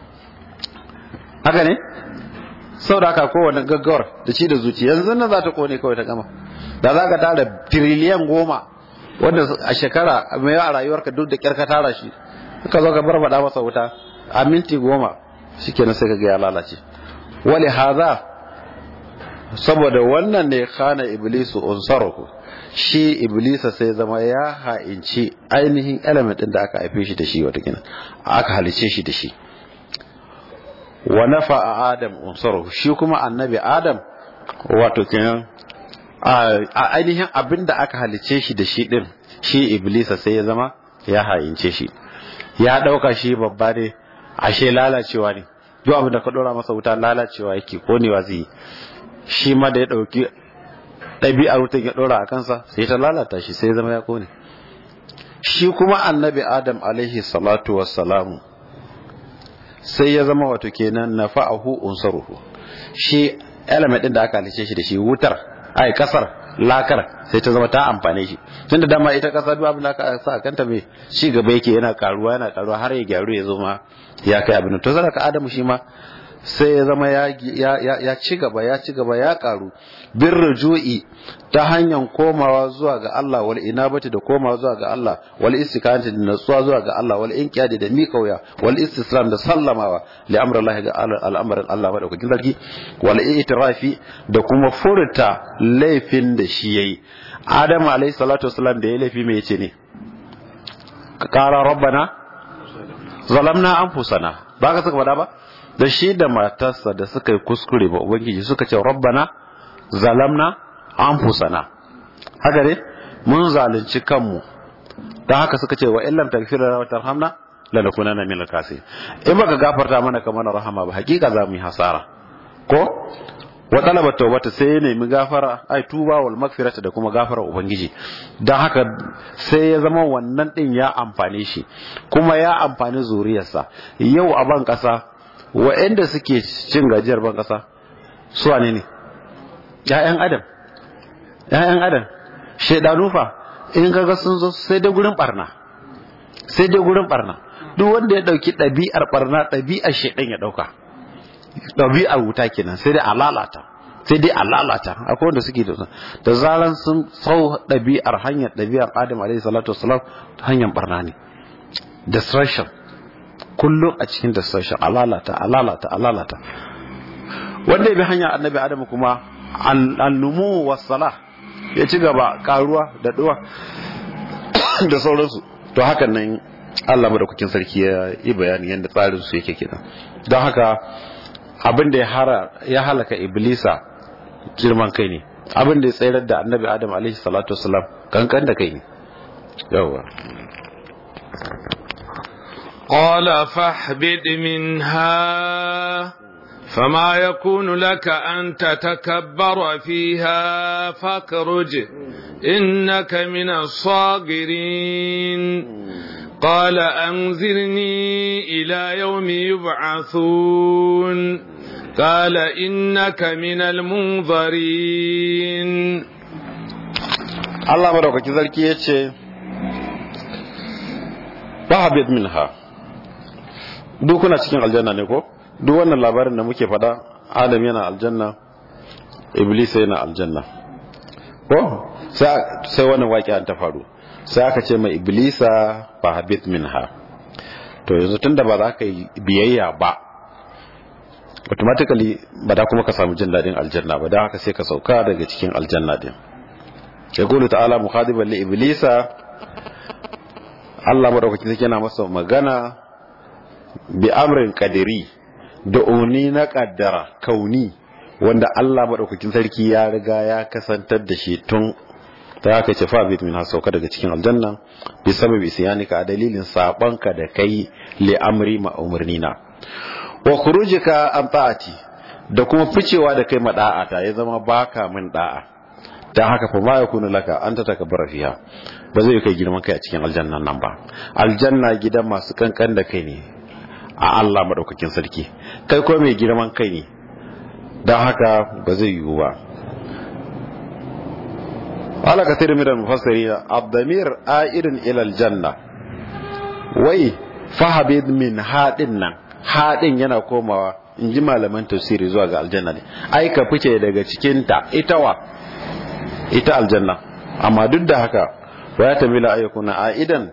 haka ne sau da aka kowane gaggawar da ci da zuci yanzu nan za ta kone kawai ta gama da za ka tara tiriliyan goma wanda a shekara mai a rayuwarka duk da kyar ka tara shi ka zo ka barbada masa wuta a minti goma shi kenan sai ka ga ya lalace wali haza saboda wannan ne khana iblisu unsaruhu shi iblisa sai zama ya ha'inci ainihin element din da aka haife shi da shi wata kina aka halice shi da shi wa nafa adam unsaruhu shi kuma annabi adam wato kenan a ainihin abin da aka halice shi da shi din shi iblisa sai ya zama ya ha'ince shi ya dauka shi babba ne ashe lalacewa ne duk abin da ka dora masa wuta lalacewa yake konewa zai shi ma da ya dauki ɗabi'ar wutan ya ɗora a kansa sai ta lalata shi sai zama ya kone shi kuma annabi adam alaihi salatu wassalamu sai ya zama wato kenan na fa'ahu unsaruhu shi element ɗin da aka halice shi da shi wutar ai kasar lakar sai ta zama ta amfane shi tunda dama ita kasa duk abin da aka sa kanta mai ci gaba yake yana karuwa yana karuwa har ya gyaru ya zo ma ya kai abin to zaka adamu shi ma sai ya zama ya ci gaba ya ci gaba ya karu bin rujui ta hanyar komawa zuwa ga Allah wal inabati da komawa zuwa ga Allah wal istikanati da natsuwa zuwa ga Allah wal inqiyadi da mikauya wal istislam da sallamawa li amrillahi ga al'amarin Allah madaukakin sarki wal itirafi da kuma furta laifin da shi yayi Adam alayhi salatu wasalam da ya laifi me yace ne qala rabbana zalamna anfusana ba ka saka faɗa ba da shi da matarsa da suka yi kuskure ba ubangiji suka ce rabbana zalamna anfusana haka ne mun zalunci kanmu don haka suka ce wa illam taghfir lana wa tarhamna lanakunanna min al-khasirin in baka gafarta mana kamar rahama ba hakika za mu yi hasara ko wa talaba tawbata sai ya nemi gafara ai tuba wal magfirata da kuma gafara ubangiji don haka sai ya zama wannan din ya amfane shi kuma ya amfani zuriyarsa yau a ban kasa wa'anda suke cin gajiyar ban kasa su wane ne ‘ya'yan adam ‘ya'yan adam shaidanu fa in kaga sun zo sai dai gurin barna sai dai gurin barna duk wanda ya dauki ɗabi'ar barna ɗabi'ar shaidan ya dauka ɗabi'ar wuta kenan sai dai a lalata sai dai a lalata akwai wanda suke da da zaran sun sau ɗabi'ar hanyar ɗabi'ar adam alaihi salatu wasalam hanyar barna ne destruction kullum a cikin destruction a lalata a lalata a lalata wanda ya bi hanyar annabi adamu kuma annumu wasala ya ci gaba karuwa da duwa da sauransu to hakan nan Allah madaukakin sarki ya yi bayani yadda tsarin su yake kenan don haka abin da ya halaka iblisa girman kai ne abin da ya tsayar da annabi adam alaihi salatu wasalam kankan da kai ne yawwa قال فاهبط منها فما يكون لك أن تتكبر فيها فاخرج إنك من الصاغرين قال أنذرني إلى يوم يبعثون قال إنك من المنظرين الله مدوكا كذلك يتشي فاهبط منها دوكنا cikin aljanna ne ko duk wannan labarin da muke faɗa adam yana aljanna iblis yana aljanna ko sai wannan waƙi ta faru sai aka ce mai iblisa fa habit minha to yanzu tunda ba za ka yi biyayya ba automatically ba da kuma ka samu jin daɗin aljanna ba don haka sai ka sauka daga cikin aljanna din ya kulu ta'ala mukhadiban li iblisa Allah madaukakin sarki yana masa magana bi amrin qadiri da uni na kaddara kauni wanda Allah maɗaukakin sarki ya riga ya kasantar da shi tun ta haka ce fa bit min sauka daga cikin aljanna bi sababi isyanika a dalilin sabanka da kai li amri ma umurnina wa khurujika an ta'ati da kuma ficewa da kai mada'ata ya zama baka min da'a dan haka fa ma yakunu laka an ta takabbara fiha ba zai kai girman kai a cikin aljannan nan ba aljanna gidan masu kankan da kai ne a Allah maɗaukakin sarki kai ko mai girman kai ne don haka ba zai yiwu ba ala ka tiri midan mufassiri abdamir a'irin ilal janna wai fahabid min haɗin nan haɗin yana komawa in ji malaman tafsiri zuwa ga aljanna ne ai ka fice daga cikinta ita wa ita aljanna amma duk da haka wa ya tamila ayyukuna a'idan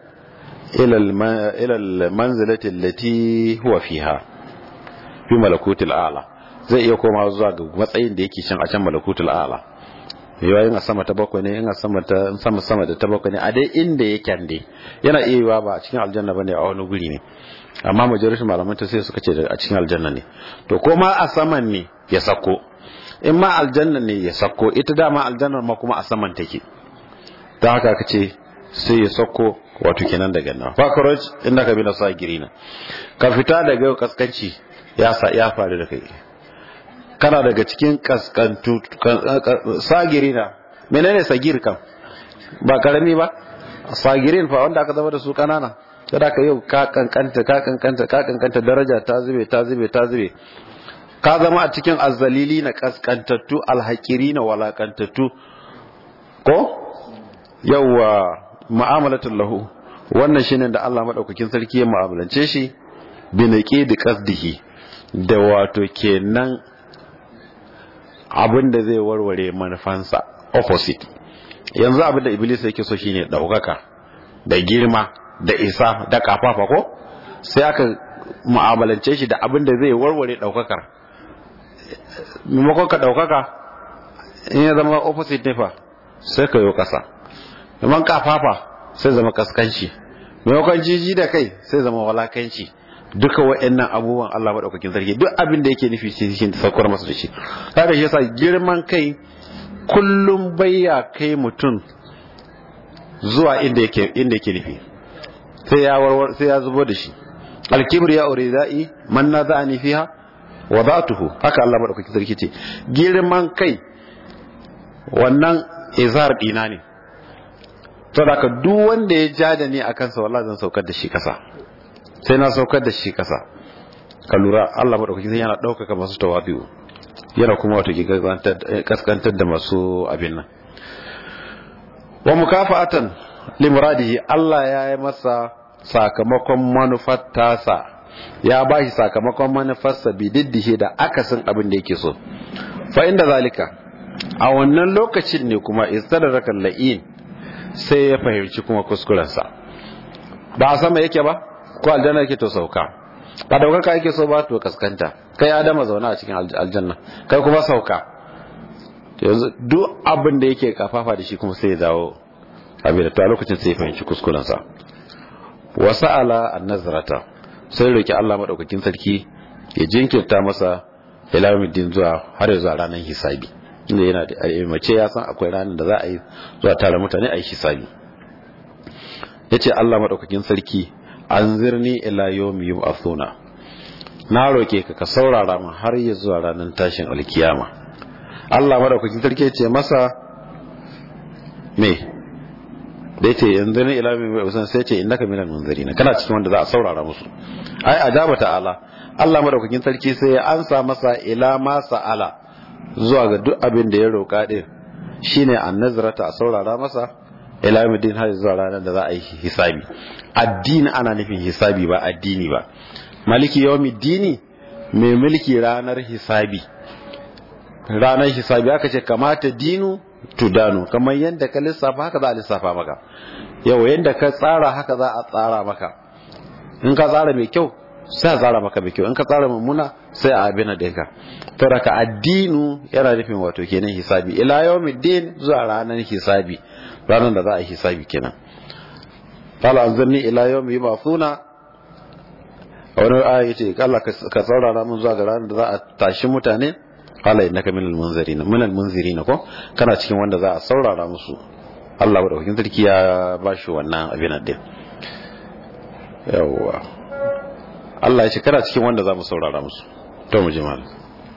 ilal manzilati allati huwa fiha fi malakutil a'la zai iya koma zuwa ga matsayin da yake cin a can malakutul a'la yawa yin a sama ta bakwai ne yin a sama ta sama sama da ta bakwai ne a dai inda yake dai yana iya yiwa ba a cikin aljanna bane a wani guri ne amma majalisar malaman ta sai suka ce a cikin aljanna ne to ko ma a saman ne ya sako in ma aljanna ne ya sako ita dama aljannar ma kuma a saman take ta haka ka ce sai ya sako wato kenan daga nan fakaroj inda ka bi na sa girina ka fita daga kaskanci ya sa ya faru da kai kana daga cikin kaskantu sagirina menene sagir kan ba karami ba sagirin fa wanda aka zama da su kanana kada ka yau ka kankanta ka kankanta ka kankanta daraja ta zube ta zube ta zube ka zama a cikin azzalili na kaskantattu alhakiri na walakantattu ko yawwa mu'amalatul lahu wannan shine da Allah madaukakin sarki ya mu'amalance shi bi naqi da qasdihi da wato kenan abin da zai warware manufansa opposite yanzu abin da iblis yake so shine daukaka da girma da isa da kafafa ko sai aka mu'amalance shi da abin da zai warware daukakar maimakon ka daukaka in ya zama opposite ne fa sai ka yi kasa maimakon kafafa sai zama kaskanci maimakon jiji da kai sai zama walakanci duka wa'annan abubuwan Allah maɗaukakin sarki duk abin da yake nufi shi shi saukar masa da shi haka shi yasa girman kai kullum bayya kai mutum zuwa inda yake inda yake nufi sai ya warwar sai ya zubo da shi alkibr ya uridai man naza'ani fiha wa zatuhu haka Allah maɗaukakin sarki ce girman kai wannan izar dina ne saboda ka duk wanda ya ja da ni akan sa wallahi zan saukar da shi kasa sai na saukar da shi kasa ka lura Allah madaukakin sai yana daukaka masu tawabi'u yana kuma wato kaskantar da masu abin nan wa mukafa'atan limuradihi Allah ya yi masa sakamakon manufar tasa ya ba shi sakamakon manufarsa bididdihi da akasin abin da yake so fa inda zalika a wannan lokacin ne kuma istadraka la'in sai ya fahimci kuma kuskurensa ba a sama yake ba ko aljanna yake to sauka ba daukaka yake so ba to kaskanta kai adama zauna a cikin aljanna kai kuma sauka yanzu duk abin da yake kafafa da shi kuma sai ya dawo abin da to a lokacin sai ya fahimci kuskurensa wa sa'ala an-nazrata sai roki Allah madaukakin sarki ya jinkirta masa ila yawmiddin zuwa har zuwa ranar hisabi inda yana da mace ya san akwai ranar da za a yi zuwa tare mutane a yi hisabi yace Allah madaukakin sarki anzirni ila yawmi yub'athuna na roke ka ka saurara mu har ya zuwa ranar tashin alkiyama Allah madaukakin sarki yace masa me da yace yanzu ne ila yawmi yub'athuna sai yace innaka minal munzirin kana cikin wanda za a saurara musu ai ajaba ta'ala Allah madaukakin sarki sai ya ansa masa ila ma sa'ala zuwa ga duk abin da ya roka din shine annazrata a saurara masa ila yawmiddin har zuwa ranar da za a yi hisabi addini ana nufin hisabi ba addini ba maliki yawmiddini mai mulki ranar hisabi ranar hisabi aka ce kamata dinu tudanu kamar yadda ka lissafa haka za a lissafa maka yau yadda ka tsara haka za a tsara maka in ka tsara mai kyau sai a tsara maka mai kyau in ka tsara mummuna sai a abin da ka to daga addinu yana nufin wato kenan hisabi ila yawmiddin zuwa ranar hisabi ranar da za a yi hisabi kenan qala anzirni ila yawmi yub'athuna wani aya yace Allah ka saurara mun zuwa ga ranar da za a tashi mutane qala innaka minal munzirin minal munzirin ko kana cikin wanda za a saurara musu Allah madaukakin sarki ya bashi wannan abin din yawwa Allah ya ce kana cikin wanda za mu saurara musu to mu ji malam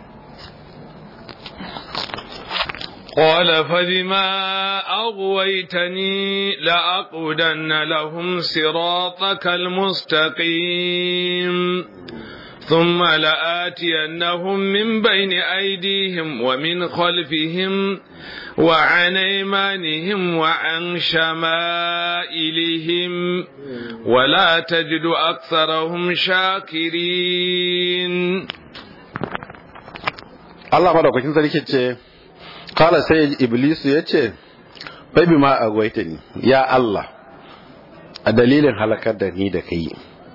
قال فبما أغويتني لأقودن لهم صراطك المستقيم ثم لآتينهم من بين أيديهم ومن خلفهم وعن أيمانهم وعن شمائلهم ولا تجد أكثرهم شاكرين Allah madaukakin sarki ce kala sai iblisu ya ce bai bi ma agwaita ni ya Allah a dalilin halakar da ni da kai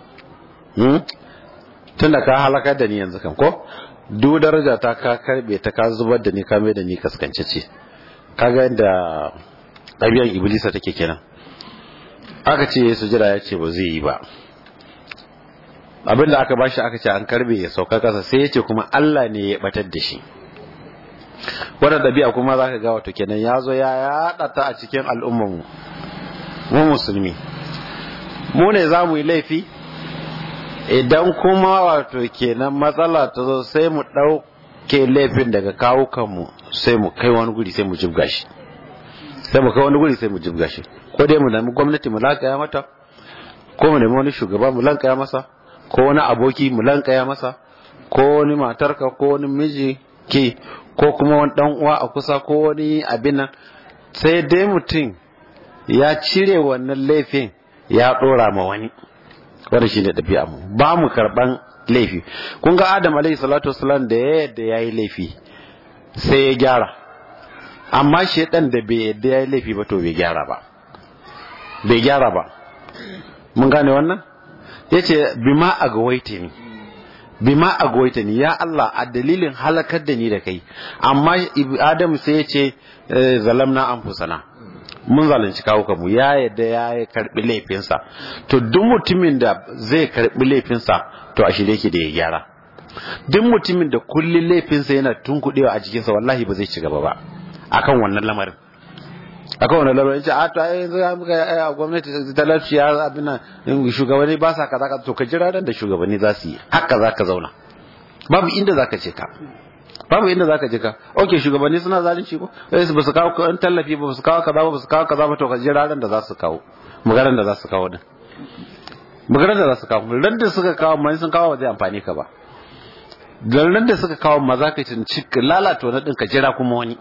tun da ka halakar da ni yanzu kan ko duk daraja ta ka karbe ta ka zubar da ni ka mai da ni kaskance ce kaga yadda ɗabi'an iblisa take kenan aka ce su jira ya ce ba zai yi ba abinda aka bashi aka ce an karbe ya sauka kasa sai ya ce kuma Allah ne ya batar da shi wannan ɗabi'a kuma za ka ga wato kenan ya zo ya yaɗa ta a cikin al'ummanmu mu musulmi mu ne za mu yi laifi idan kuma wato kenan matsala ta zo sai mu ɗauke laifin daga kawukanmu sai mu kai wani guri sai mu jibga shi sai mu kai wani guri sai mu jibga shi ko dai mu nemi gwamnati mu lankaya mata ko mu nemi wani shugaba mu lankaya masa ko wani aboki mu lankaya masa ko wani matarka ko wani miji ke ko kuma wani dan uwa a kusa ko wani abin nan sai dai mutum ya cire wannan laifin ya dora ma wani wanda shi ne ɗabi'a mu ba mu karɓan laifi kun ga adam alaihi salatu wasalam da ya yadda yayi laifi sai ya gyara amma shedan da bai yadda yayi laifi ba to bai gyara ba bai gyara ba mun gane wannan yace bima agawaita ni bima agawaita ni ya Allah a dalilin halakar da ni da kai amma adam sai ya ce zalamna anfusana mun zalunci kawo mu ya yadda ya karbi laifinsa to duk mutumin da zai karbi laifinsa to a shirye yake da ya gyara duk mutumin da kullun laifinsa yana tunkuɗewa a jikinsa wallahi ba zai ci gaba ba akan wannan lamarin akan wannan lamarin ce a to ai yanzu muka a gwamnati talauci ya abin nan shugabanni ba sa kaza kaza to ka jira ran da shugabanni za su yi haka za ka zauna babu inda za ka ce ka babu inda zaka je ka okay shugabanni suna zalunci ko sai su basu kawo kan tallafi ba su kawo kaza ba su kawo kaza ba to ka jira ran da za su kawo magaran da za su kawo din magaran da za su kawo ran da suka kawo mai sun kawo ba zai amfani ka ba dan ran da suka kawo ma za ka ci lalata wani din ka jira kuma wani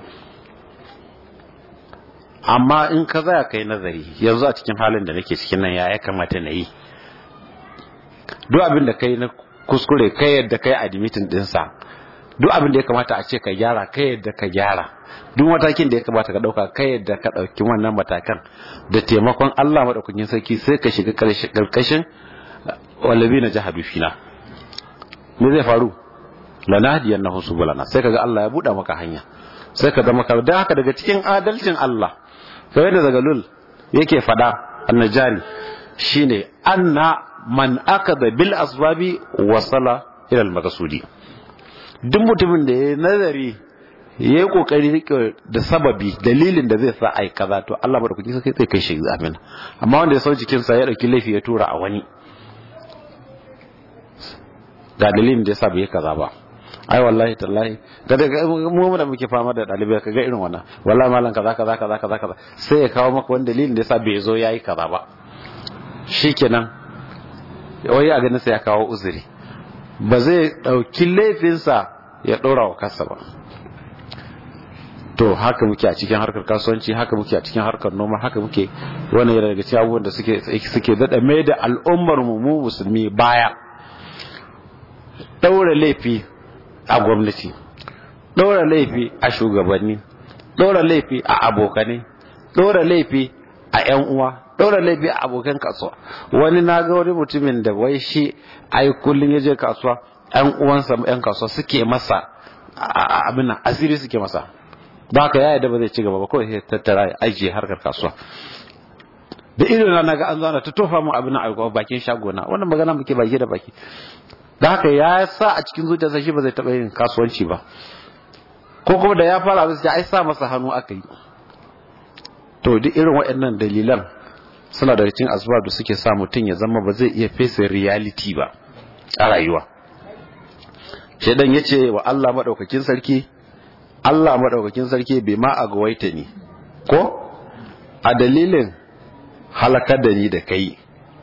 amma in ka zaya kai nazari yanzu a cikin halin da nake cikin nan ya ya kamata na yi duk abin da kai na kuskure kai yadda kai admitin dinsa duk abin da ya kamata a ce ka gyara kai yadda ka gyara duk matakin da ya kamata ka dauka kai yadda ka dauki wannan matakan da taimakon Allah madaukakin sarki sai ka shiga karkashin wallabi na jahadu fina me zai faru lanahdiyannahu subulana sai kaga Allah ya buɗa maka hanya sai ka zama ka da haka daga cikin adalcin Allah kamar da daga lul yake fada annajari shine anna man akada bil asbabi wasala ila al maqsudi duk mutumin da ya nazari ya yi kokari rike da sababi dalilin da zai sa ai kaza to Allah ba da kuɗi sai zai kai shi amin amma wanda ya sau jikin sa ya dauki laifi ya tura a wani ga dalilin da yasa bai kaza ba ai wallahi tallahi ga daga mu da muke fama da dalibai kaga irin wannan wallahi malam kaza kaza kaza kaza kaza sai ya kawo maka wani dalilin da yasa bai zo yayi kaza ba shikenan wai a ganin sai ya kawo uzuri ba zai dauki laifinsa ya dora wa kansa ba to haka muke a cikin harkar kasuwanci haka muke a cikin harkar noma haka muke wannan yana daga cikin abubuwan da suke suke dada mai da al'ummar mu mu musulmi baya daura laifi a gwamnati daura laifi a shugabanni daura laifi a abokanai daura laifi a yan uwa daura laifi a abokan kasuwa wani na ga wani mutumin da wai shi ai kullun ya je kasuwa yan uwansa yan kasuwa suke masa abin nan asiri suke masa ba ka yaya da ba zai ci gaba ba kawai sai tattara ya ajiye harkar kasuwa da ido na ga an zana ta tofa mu abin a bakin shagona wannan magana muke baki da baki da haka ya sa a cikin zuciyarsa shi ba zai taɓa yin kasuwanci ba ko kuma da ya fara abin sai ai sa masa hannu aka yi to duk irin waɗannan dalilan suna daga cikin asbab da suke sa mutum ya zama ba zai iya face reality ba a rayuwa shedan ya ce wa Allah maɗaukakin sarki Allah maɗaukakin sarki bai ma a gawaita ni ko a dalilin halakar da ni da kai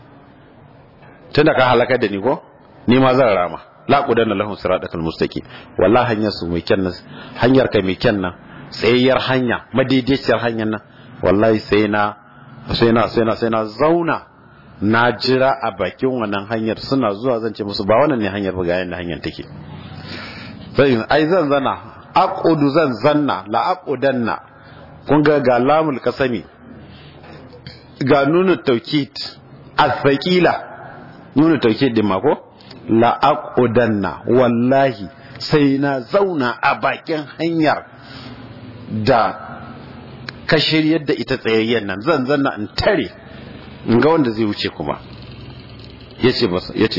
tun da ka halakar da ni ko ni ma zan rama la qudanna lahum siratal mustaqim wallahi hanyar su mai kyan nan hanyar kai mai kyan nan tsayayyar hanya madaidaiciyar hanyar nan wallahi sai na sai na sai na sai na zauna na jira a bakin wannan hanyar suna zuwa zan ce musu ba wannan ne hanyar ba ga yanda hanyar take sai ai zan zana aqudu zan zanna la aqudanna kun ga ga lamul kasami ga nunu tawkid al-thaqila nunu tawkid din ma ko la'aƙudanna wallahi sai na zauna a bakin hanyar da ka shiryar da ita tsayayyen nan zan zanna in tare in ga wanda zai wuce kuma ya ce ba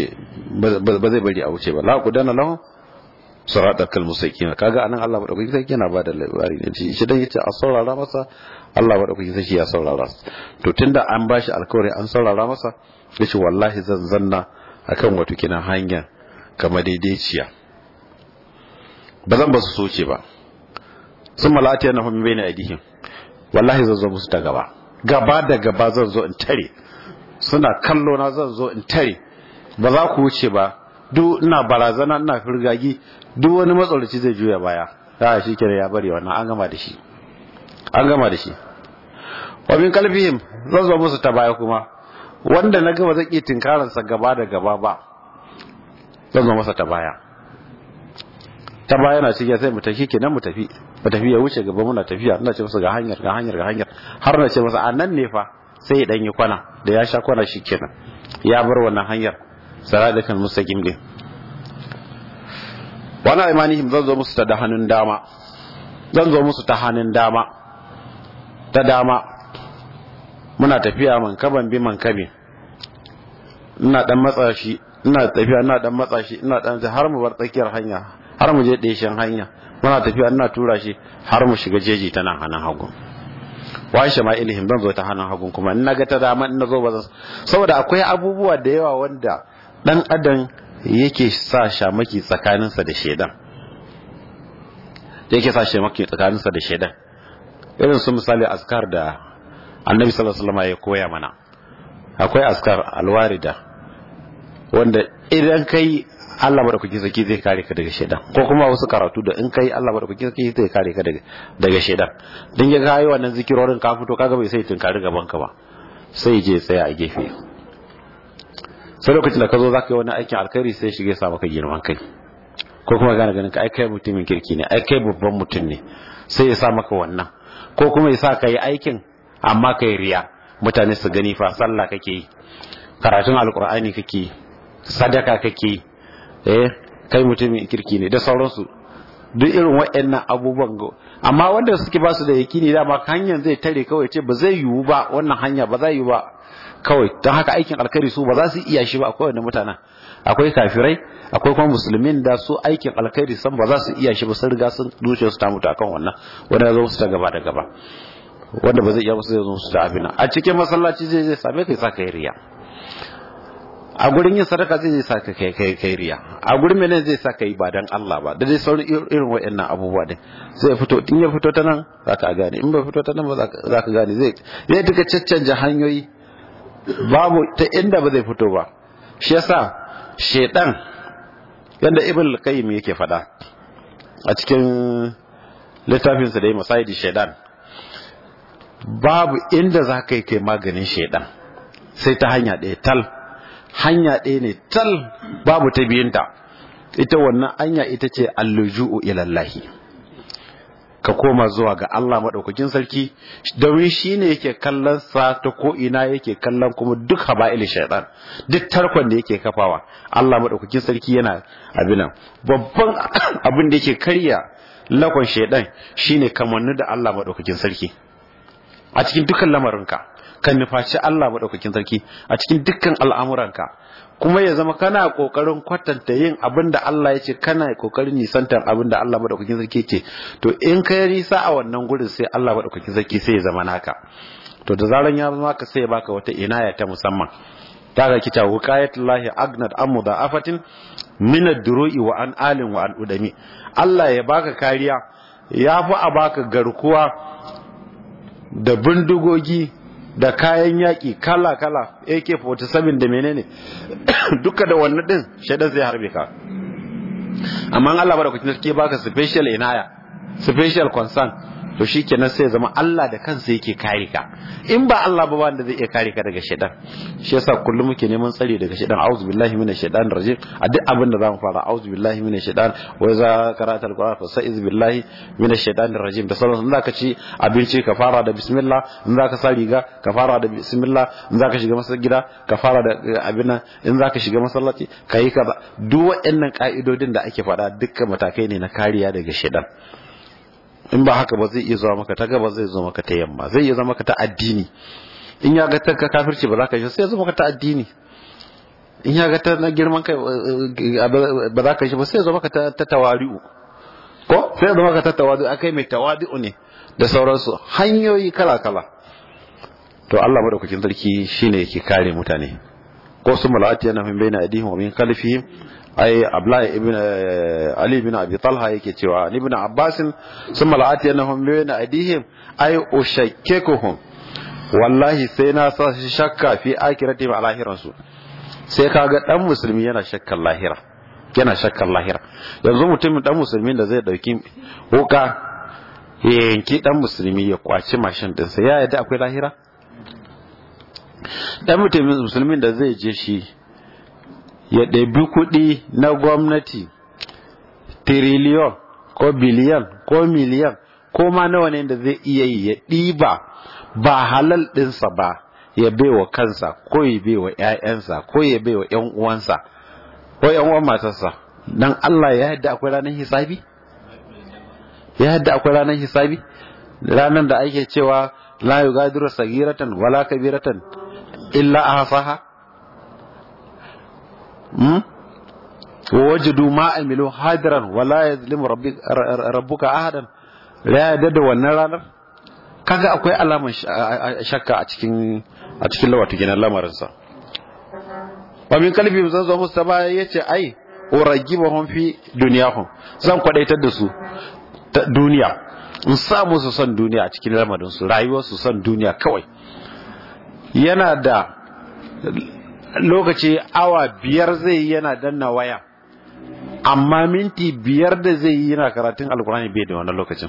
zai bari a wuce ba la'aƙudanna lahun suratar kalmusaki na kaga anan Allah maɗaukaki sai yana ba da labari ne shi dan yace a saurara masa Allah maɗaukaki sai ya saurara to tunda an bashi alkawari an saurara masa yace wallahi zan zanna akan wato kina hanya kama daidaiciya ba zan ba su soce ba sun malati yana hun bai na aidihim wallahi zan zo musu ta gaba gaba da gaba zan zo in tare suna kallo na zan zo in tare ba za ku wuce ba duk ina barazana ina firgagi duk wani matsalolci zai juya baya ya shi kira ya bari wannan an gama da shi an gama da shi wa min kalbihim zan zo musu ta baya kuma wanda na gaba zai iya tinkararsa gaba da gaba ba zan zo masa ta baya ta baya na cikin sai mu tafi kenan mu tafi mu tafi ya wuce gaba muna tafiya ina ce masa ga hanyar ga hanyar ga hanyar har na ce masa a nan ne fa sai ya danyi kwana da ya sha kwana shi kenan ya bar wannan hanyar saradakan mustaqim din wala imanihim zan zo musu ta da hannun dama zan zo musu ta hannun dama ta dama muna tafiya man kaban bi man kabi ina dan matsa shi ina tafiya ina dan matsa shi ina dan har mu bar tsakiyar hanya har mu je ɗeshin hanya muna tafiya ina tura shi har mu shiga jeji ta nan hannun hagu wa shama'ilihim zan zo ta hannun hagu kuma in naga ta dama in nazo ba zan saboda akwai abubuwa da yawa wanda dan adam yake sa shamaki tsakaninsa da shedan yake sa shamaki tsakaninsa da shedan irin su misali askar da annabi sallallahu alaihi wasallam ya koya mana akwai askar alwarida wanda idan kai Allah madaukaki saki zai kare ka daga shedan ko kuma wasu karatu da in kai Allah madaukaki saki zai kare ka daga daga shedan dan ya ga wannan zikirorin ka fito kaga bai sai tunkari gaban ka ba sai je tsaya a gefe sai lokacin da ka zo zaka yi wani aikin alkhairi sai shige sa maka girman kai ko kuma gane ganin ka ai kai mutumin kirki ne ai kai babban mutum ne sai ya sa maka wannan ko kuma ya sa ka yi aikin amma kai riya mutane su gani fa sallah kake yi karatun alkur'ani kake yi sadaka kake yi eh kai mutumin kirki ne da sauransu duk irin waɗannan abubuwan amma wanda suke ba su da yakini dama hanyar zai tare kawai ce ba zai yiwu ba wannan hanya ba zai yiwu ba kawai don haka aikin alkhairi su ba za su iya shi ba akwai wanda mutanen akwai kafirai akwai kuma musulmin da su aikin alkhairi san ba za su iya shi ba sun riga sun zuciya su ta mutu akan wannan wanda ya zo su ta gaba da gaba wanda ba zai iya musu zai zo su ta abin a cikin masallaci zai zai same kai sa kai riya a gurin yin sadaka zai sa ka kai kai kai riya a gurin mene zai sa ka yi ba dan Allah ba da dai sauran irin waɗannan abubuwa din sai fito in ya fito ta nan za ka gane in bai fito ta nan ba za ka gane zai zai duka caccanja hanyoyi babu ta inda ba zai fito ba shi yasa shedan yanda ibn qayyim yake fada a cikin littafinsa da yi masayidi shedan babu inda za ka yi kai maganin shedan sai ta hanya ɗaya tal hanya ɗaya ne tal babu ta biyunta ita wannan hanya ita ce alluju'u ilallahi ka koma zuwa ga Allah maɗaukakin sarki domin shi ne yake kallon sa ta ko ina yake kallon kuma duk haba'il shaitan duk tarkon da yake kafawa Allah maɗaukakin sarki yana abinan babban abin da yake karya lakon shaitan shine kamannu da Allah maɗaukakin sarki a cikin dukkan lamarinka kan nufaci Allah maɗaukakin sarki a cikin dukkan al'amuranka kuma ya zama kana ƙoƙarin kwatanta yin abin da Allah ya ce kana ƙoƙarin nisantar abin da Allah maɗaukakin sarki ce to in ka yi nisa a wannan gurin sai Allah maɗaukakin sarki sai ya zama naka to da zaran ya zama ka sai ya baka wata inaya ta musamman ta ga kita wuqayatullahi agnat amu da afatin min ad-duru'i wa an alin wa an udami Allah ya baka kariya ya fi a baka garkuwa da bindigogi da kayan yaƙi kala-kala AK-47 da menene duka da wannan din shaidan zai harbe ka amma Allah ba da kuke ke baka special inaya special concern to shikenan sai zama Allah da kansa yake kare ka in ba Allah ba wanda zai iya kare ka daga shaidan shi yasa kullum muke neman tsari daga shaidan auzu billahi minash shaitan rajim a duk abin da zamu fara auzu billahi minash shaitan wa iza qara'ta alquran fa sa'iz billahi minash shaitanir rajim da sauran in zaka ci abinci ka fara da bismillah in zaka sa riga ka fara da bismillah in zaka shiga masallaci gida ka fara da abin nan in zaka shiga masallaci kai ka duk waɗannan ka'idodin da ake faɗa dukkan matakai ne na kariya daga shaitan in ba haka ba zai iya zuwa maka ta gaba zai zo maka ta yamma zai iya zama maka ta addini in ya ga ta kafirci ba za ka shi sai ya zo maka ta addini in ya ga ta na girman kai ba za ka shi ba sai ya zo maka ta tawari'u ko sai ya zo maka ta tawadu akai mai tawadi'u ne da sauransu hanyoyi kala kala to Allah madaukakin sarki shine yake kare mutane ko su mala'ati yana min baina aidihim wa min khalfihim ai abdullahi ibn ali ibn abi talha yake cewa ni ibn abbas sun mala'ati annahum bayna aidihim ai ushakkekuhum wallahi sai na sa shi shakka fi akirati ma lahiran su sai kaga dan musulmi yana shakkan lahira yana shakkan lahira yanzu mutumin dan musulmin da zai dauki wuka ya yanki dan musulmi ya kwaci mashin dinsa ya yadda akwai lahira dan mutumin musulmin da zai je shi ya ɗabi kuɗi na gwamnati tiriliyon ko biliyan ko miliyan ko ma nawa ne da zai iya yi ya ɗiba ba halal ɗinsa ba ya baiwa kansa ko ya baiwa ‘ya'yansa ko ya baiwa ‘yan uwansa ko ‘yan uwan matarsa don Allah ya yadda akwai ranar hisabi? ya yadda akwai ranar hisabi? ranar da ake cewa la yugadiru sagiratan wala kabiratan illa ahsaha hmm wajadu ma amilu hadiran wala yazlimu rabbuka ahadan ya yadda da wannan ranar kaga akwai alaman shakka a cikin a cikin lawata gidan lamarinsa wa min kalbi zan zo musu ba yace ai uragibahum fi dunyahum zan kwadaitar da su ta duniya in sa musu son duniya a cikin lamarin su rayuwar su son duniya kawai yana da lokaci awa biyar zai yi yana danna waya amma minti biyar da zai yi yana karatun alkurani bai da wannan lokacin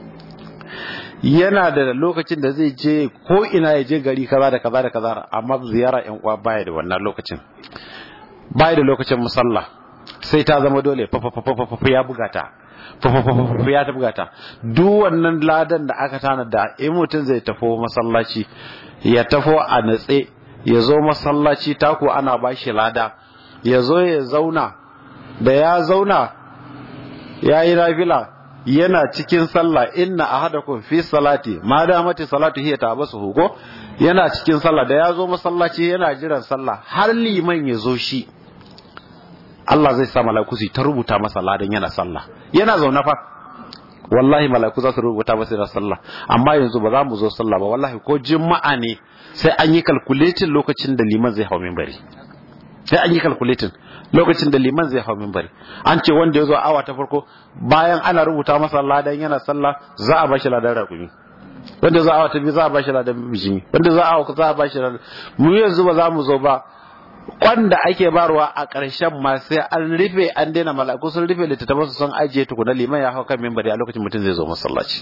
yana da lokacin da zai je ko ina ya je gari kaza da kaza da kaza amma ziyara yan uwa baya da wannan lokacin baya da lokacin musalla sai ta zama dole fafafafafafa ya buga ta fafafafafafa ya ta buga ta duk wannan ladan da aka tana da in mutum zai tafo masallaci ya tafo a natse ya zo masallaci tako ana bashi lada ya zo ya zauna da ya zauna ya yi nafila yana cikin sallah inna ahadakum fi salati ma damati salatu hiya tabasu hugo yana cikin sallah da ya zo masallaci yana jiran sallah har liman ya zo shi Allah zai sa mala'iku su ta rubuta masa ladan yana sallah yana zaune fa wallahi mala'iku za su rubuta masa yana sallah amma yanzu ba za mu zo sallah ba wallahi ko juma'a ne sai an yi calculating lokacin da liman zai hau minbari sai an yi calculating lokacin da liman zai hau minbari an ce wanda ya zo awa ta farko bayan ana rubuta masa ladan yana sallah za a bashi ladan rakumi wanda za a awa ta biyu za a bashi ladan bijimi wanda za a awa za a bashi ladan mu yanzu ba za mu zo ba kwanda ake barwa a ƙarshen ma sai an rufe an daina mala'iku sun rufe littattafan su sun ajiye tukuna liman ya hau kan minbari a lokacin mutum zai zo masallaci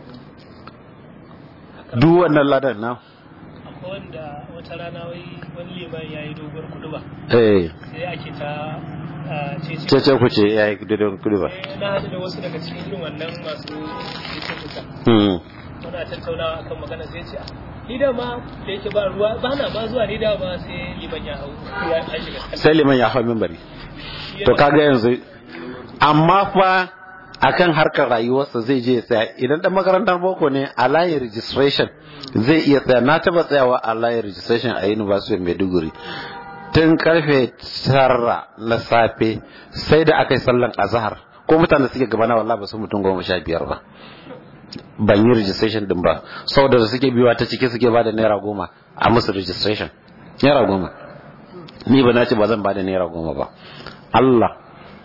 duk wannan ladan na akwai wanda wata rana wai wani liman ya yi dogon kuduba eh sai ake ta cece cece ku ce yayi dodon kudu ba na haɗu da wasu daga cikin irin wannan masu cece kusa hmm muna tattaunawa akan magana sai ce "Ah, ni da ma da yake ba ruwa ba na ma zuwa ni da ma sai liman ya hau ya an shiga sallah." sai liman ya hau minbari to kaga yanzu amma fa akan harkar rayuwarsa zai je ya tsaya idan dan makarantar boko ne a layin registration zai iya tsaya na taba tsayawa a layin registration a University of Maiduguri tun karfe tara na safe sai da aka yi sallan azhar ko mutane suke gabana wallahi ba su mutum goma sha biyar ba ban yi registration din ba saboda da suke biyuwa ta ciki suke bada naira goma a musu registration naira goma ni ba na ce ba zan bada naira goma ba Allah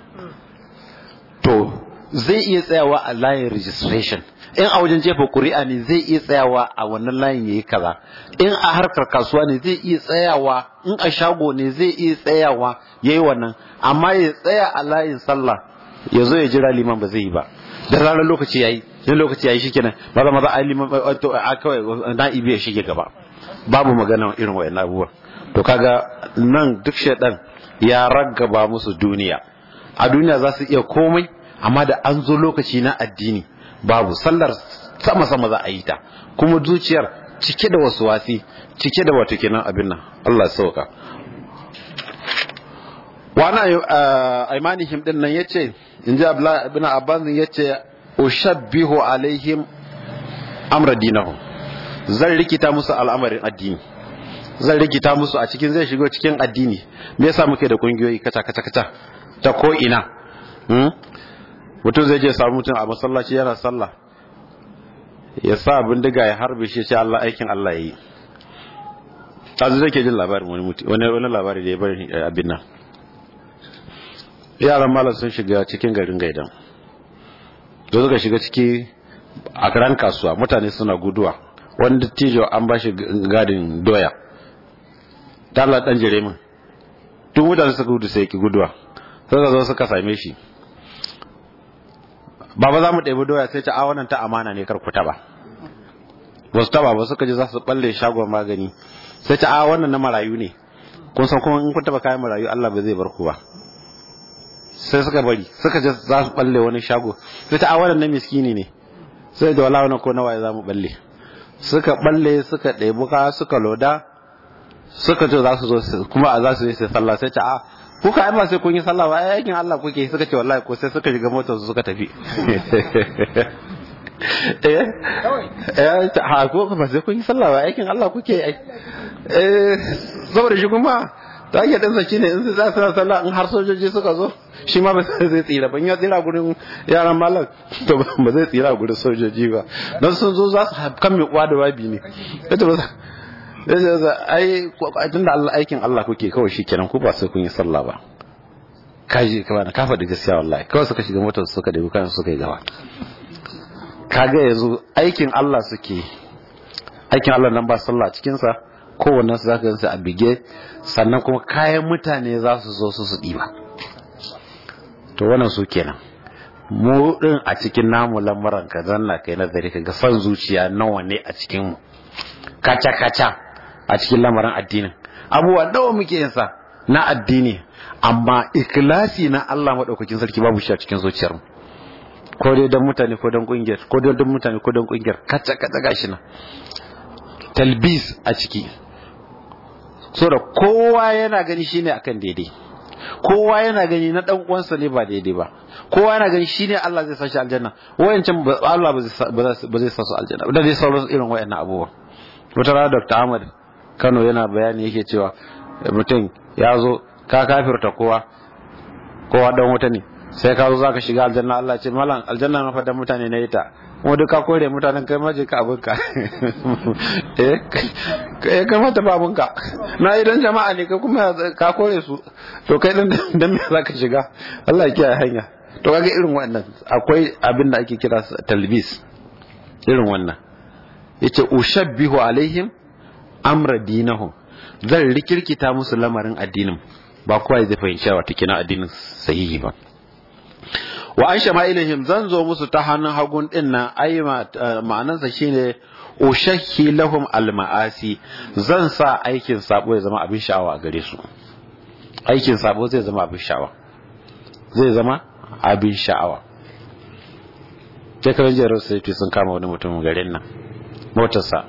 to zai iya tsayawa a layin registration in a wajen jefa kuri'a ne zai iya tsayawa a wannan layin yayi kaza in a harkar kasuwa ne zai iya tsayawa in a shago ne zai iya tsayawa yayi wannan amma ya tsaya a layin sallah ya zo ya jira liman ba zai yi ba da ranar lokaci yayi in lokaci yayi shikenan maza maza ai liman to a kawai na'ibi ya shige gaba babu magana irin wayannan abubuwan to kaga nan duk shedan ya raggaba musu duniya a duniya za su iya komai amma da an zo lokaci na addini babu sallar sama sama za a yi ta kuma zuciyar cike da wasu wasi cike da wato kenan abin nan Allah ya sauka wani aimanihim din nan yace in ji abdullahi ibn abbas yace ushabbihu alaihim amra dinahum zan rikita musu al'amarin addini zan rikita musu a cikin zai shigo cikin addini me yasa muke da kungiyoyi kaca kaca kaca ta ko ina mutum zai je samu mutum a masallaci yana sallah ya sa bindiga ya harbe shi ce Allah aikin Allah yayi tazu zai ke jin labarin wani mutum wani wani labari da ya bari abin nan yaran malam sun shiga cikin garin gaidan da suka shiga ciki a karan kasuwa mutane suna guduwa wani dattijo an ba shi gadin doya ta Allah dan jire min duk mutane suka gudu sai ki guduwa suka zo suka same shi baba za mu ɗebi doya sai ta a wannan ta amana ne kar ku taba ba su taba ba suka ji za su balle shagon magani sai ta a wannan na marayu ne kun san kuma in kun taba kayan marayu Allah ba zai bar ku ba sai suka bari suka je za su balle wani shago sai ta awalan na miskini ne sai da wala wani ko nawa za mu balle suka balle suka ɗebi ka suka loda suka ce za su zo kuma a za su yi sai sallah sai ta a kuka ai ba sai kun yi sallah ba ai aikin Allah kuke suka ce wallahi ko sai suka shiga motar su suka tafi eh eh ta ha ko ba sai kun yi sallah ba aikin Allah kuke ai eh saboda shi kuma ta ake ɗinsa shi ne in su za su sallah in har sojoji suka zo shi ma ba zai tsira ban ya tsira gurin yaran malam to ba zai tsira gurin sojoji ba don sun zo za su kan mai uwa da wabi ne ita ba ai tun da aikin Allah kuke kawai shi kenan ku ba sai kun yi sallah ba kaji ka bana ka faɗi gaskiya wallahi kawai suka shiga motar suka ɗebi kayan suka yi gaba kaga yanzu aikin Allah suke aikin Allah nan ba sallah cikin sa kowannen su zaka gansu a bige sannan kuma kayan mutane za su zo su su ɗiba to wannan su kenan mu din a cikin namu lamuran ka zanna kai nazari ka ga son zuciya nawa ne a cikin mu kaca kaca a cikin lamarin addinin abubuwa nawa muke yin sa na addini amma ikhlasi na Allah madaukakin sarki babu shi a cikin zuciyar mu ko dai dan mutane ko dan kungiyar ko dai dan mutane ko dan kungiyar kaca kaca gashi nan talbis a ciki so da kowa yana gani shine akan daidai kowa yana gani na dan uwansa ne ba daidai ba kowa yana gani shine Allah zai sashi aljanna wayancan Allah ba zai sa su aljanna da dai sauran irin wayannan abubuwa wata rana Dr. Ahmad Kano yana bayani yake cewa mutum ya zo ka kafirta kowa kowa dan wuta ne sai ka zo zaka shiga aljanna Allah ce malam aljanna na fadan mutane ne ita kuma duka kore mutanen kai maje ka abinka eh kai kamata ba abinka na idan jama'a ne kai kuma ka kore su to kai dan dan me zaka shiga Allah ya kiyaye hanya to kaga irin wannan akwai abin da ake kira talbis irin wannan yace ushabbihu alaihim amra dinahum zan rikirkita musu lamarin addinin ba kowa zai fahimci wata kina addinin sahihi ba wa an shama'ilihim zan zo musu ta hannun hagun din nan ai ma'anansa shine ushakhi lahum alma'asi zan sa aikin sabo ya zama abin sha'awa a gare su aikin sabo zai zama abin sha'awa zai zama abin sha'awa shekaran jihar sai sun kama wani mutum garin nan motarsa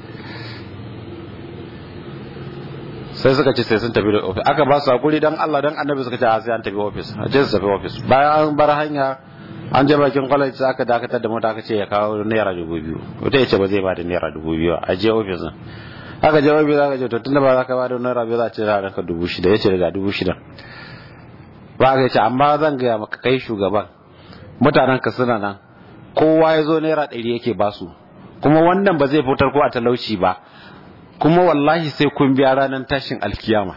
sai suka ce sai sun tafi da ofis aka ba su hakuri dan Allah dan annabi suka ce a sai an tafi ofis a je su tafi ofis bayan an bar hanya an je bakin college sai aka dakatar da mota aka ce ya kawo naira dubu biyu wata ya ce ba zai ba da naira dubu biyu a je ofis din aka je ofis aka ce to tunda ba za ka ba da naira biyu za a ce za a ranka dubu shida ya ce daga dubu shida ba aka ce amma zan gaya maka kai shugaban mutanen ka suna nan kowa ya zo naira ɗari yake basu kuma wannan ba zai fitar ko a talauci ba kuma wallahi sai kun biya ranar tashin alkiyama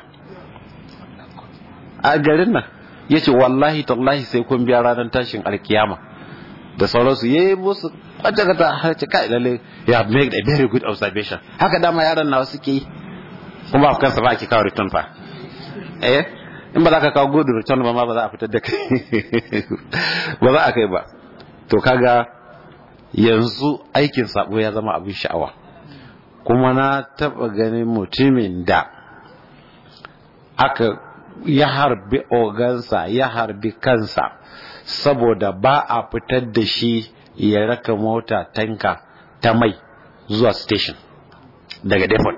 a garin nan ya ce wallahi tallahi sai kun biya ranar tashin alkiyama da sauransu ya yi musu kwata-kwata har ce kai lalle ya make a very good observation haka dama yaran nawa suke yi kuma ba kansa ba ake kawo return fa eh in ba za ka kawo good return ba ma ba za a fitar da kai ba za a kai ba to kaga yanzu aikin sabo ya zama abin sha'awa kuma na taba ganin mutumin da aka ya harbi ogansa ya harbi kansa saboda ba a fitar da shi ya raka mota tanka ta mai zuwa station daga depot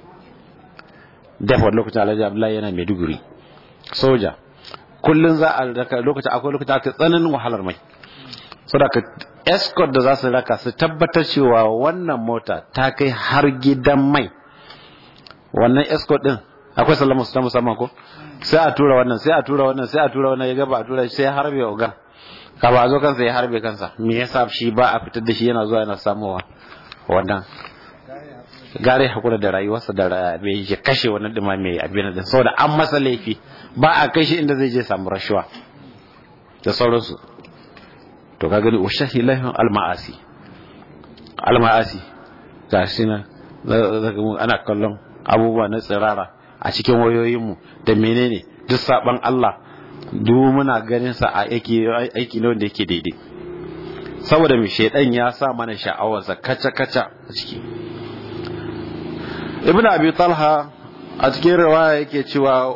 depot lokacin alhaji abdullahi yana maiduguri soja kullum za a raka lokacin akwai lokacin aka tsananin wahalar mai saboda escort da za su raka su tabbatar cewa wannan mota ta kai har gidan mai wannan escort din akwai sallama su ta musamman ko sai a tura wannan sai a tura wannan sai a tura wannan ya gaba a tura sai ya harbe ogan ka ba zo kansa ya harbe kansa me yasa shi ba a fitar da shi yana zuwa yana samuwa wannan gare hakura da rayuwarsa da bai ya kashe wannan dima mai abin da saboda an masa laifi ba a kai shi inda zai je samu rashuwa da sauransu to ka gani ushahi lahum almaasi almaasi ga shi na ana kallon abubuwa na tsirara a cikin wayoyinmu da menene duk saban Allah duk muna ganin sa a aiki aiki ne wanda yake daidai saboda mai shedan ya sa mana sha'awarsa kaca kaca a ciki ibn abi talha a cikin riwaya yake cewa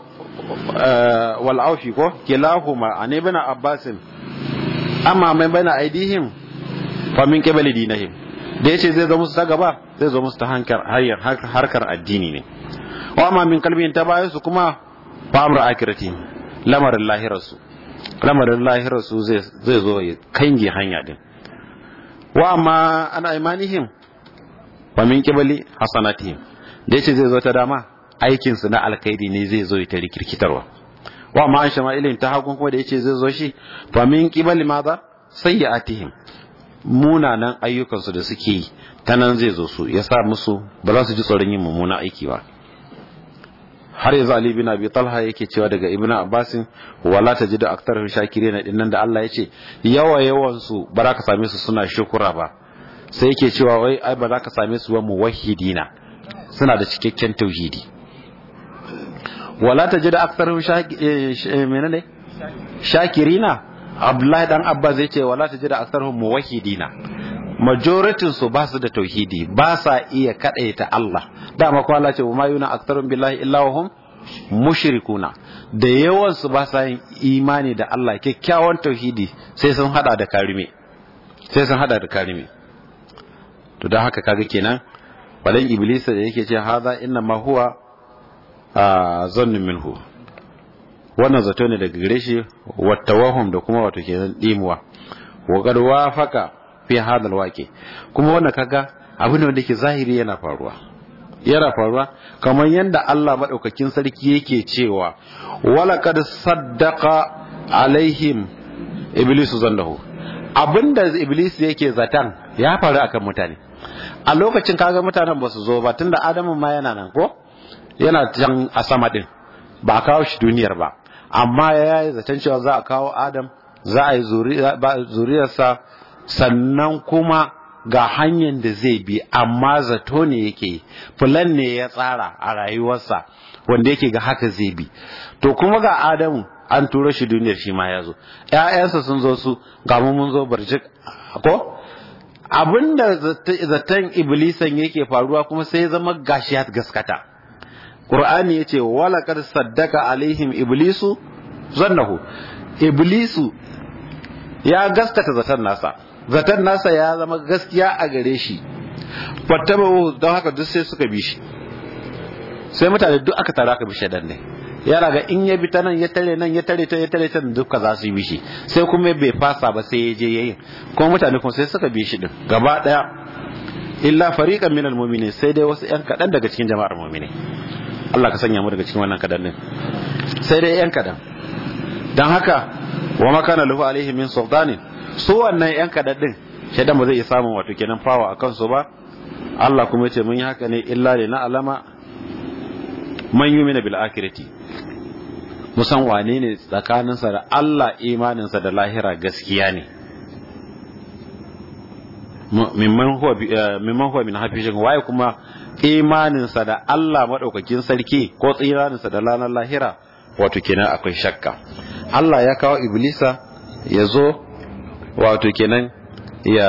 wal aufi ko kilahuma an ibn abbasin amma mai bana aidihim fa min qibali dinihim da yace zai zo musu ta gaba zai zo musu ta hankar harkar addini ne wa amma min kalbin ta bayan su kuma fa amru akirati lamarin lahirarsu lamarin lahirarsu zai zai zo ya kange hanya din wa amma ana imanihim fa min qibali hasanatihim da yace zai zo ta dama aikin su na alkhairi ne zai zo ta rikirkitarwa wa amma an shama'ilin ta hagun kuma da yace zai zo shi fa min qibali madha sayyi'atihim munanan ayyukansu da suke yi ta nan zai zo su ya sa musu ba za su ji tsoron yin mummunan aiki ba har yanzu Ali bin Abi Talha yake cewa daga Ibn Abbasin wala tajidu aktarhum shakirin din nan da Allah ya ce yawa yawan su ba za ka same su suna shukura ba sai yake cewa wai ai ba za ka same su ba muwahhidina suna da cikakken tauhidi wala tajidu aktarhum menene shakirina Abdullahi dan Abbas zai ce wala tajidu aktarhum muwahhidina majoritin su ba su da tauhidi ba sa iya kadaita Allah dama ko Allah ce ma yuna aktarun billahi illa hum mushrikuna da yawan su ba sa yin imani da Allah kyakkyawan tauhidi sai sun hada da karime sai sun hada da karime to dan haka kaga kenan balan iblis da yake ce haza inna ma huwa zannu minhu wannan zato ne daga gare shi wattawahum da kuma wato kenan dimuwa wa qad wafaka fi hadal waqi kuma wannan kaga abu ne wanda yake zahiri yana faruwa yana faruwa kamar yadda Allah madaukakin sarki yake cewa wala kad saddaqa alaihim iblis zannahu abinda iblis yake zatan ya faru akan mutane a lokacin kaga mutanen ba su zo ba tunda adamu ma yana nan ko yana can a sama din ba a kawo shi duniyar ba amma ya yi zaton cewa za a kawo adam za a yi zuriyarsa sannan kuma ga hanyar da zai bi amma zato ne yake fulan ne ya tsara a rayuwarsa wanda yake ga haka zai bi to kuma ga adamu an tura shi duniyar shi ma ya zo ‘ya'yansa sun zo su ga mun zo barjik ko abinda zaton iblisan yake faruwa kuma sai zama gashi ya gaskata Qur'ani yace wala kad saddaka alaihim iblisu zannahu iblisu ya gaskata zaton nasa zaton nasa ya zama gaskiya a gare shi fattabahu don haka duk sai suka bi shi sai mutane duk aka tara aka bi shaidan ne yana ga in ya bi ta nan ya tare nan ya tare ta ya tare ta duka za su yi bishi sai kuma bai fasa ba sai ya je yayin kuma mutane kuma sai suka bi shi din gaba daya illa fariqan minal mu'minin sai dai wasu yan kadan daga cikin jama'ar mu'mini Allah ka sanya mu daga cikin wannan kadan din sai dai yan kadan dan haka wa makana lahu alaihi min sultanin su wannan yan kadan din shaidan ba zai iya samun wato kenan fawa akan su ba Allah kuma yace mun yi haka ne illa li na alama man yumina bil akhirati musan wane ne tsakaninsa da Allah imaninsa da lahira gaskiya ne mimman huwa min hafishin waye kuma imaninsa da Allah maɗaukakin sarki ko tsiraninsa da ranar lahira wato kenan akwai shakka Allah ya kawo iblisa ya zo wato kenan ya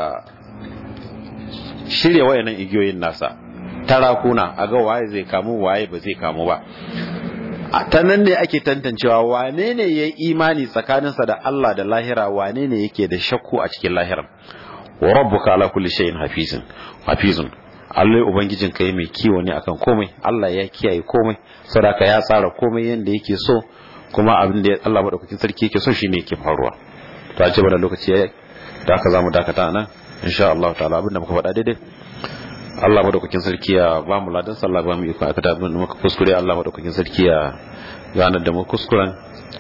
shirya wayannan igiyoyin nasa tarakuna a ga waye zai kamu waye ba zai kamu ba ta nan ne ake tantancewa wane ne ya yi imani tsakaninsa da Allah da lahira wane ne yake da shakku a cikin lahiran wa rabbuka ala kulli shay'in hafizun hafizun Allah ubangijin kai mai kiwo ne akan komai Allah ya kiyaye komai saboda ya tsara komai yanda yake so kuma abin da Allah madaukakin sarki yake so shine yake faruwa to a ce bana lokaci yayi da haka zamu dakata nan insha Allah ta'ala abin da muka faɗa daidai Allah madaukakin sarki ya ba mu ladan sallah ba mu iko aka da abin da muka kuskure Allah madaukakin sarki ya ganar da mu kuskuren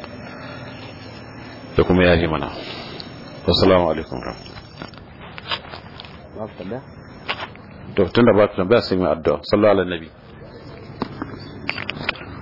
da kuma yaji mana assalamu alaikum to tunda ba ta tambaya sai mu addu'a sallallahu alaihi nabi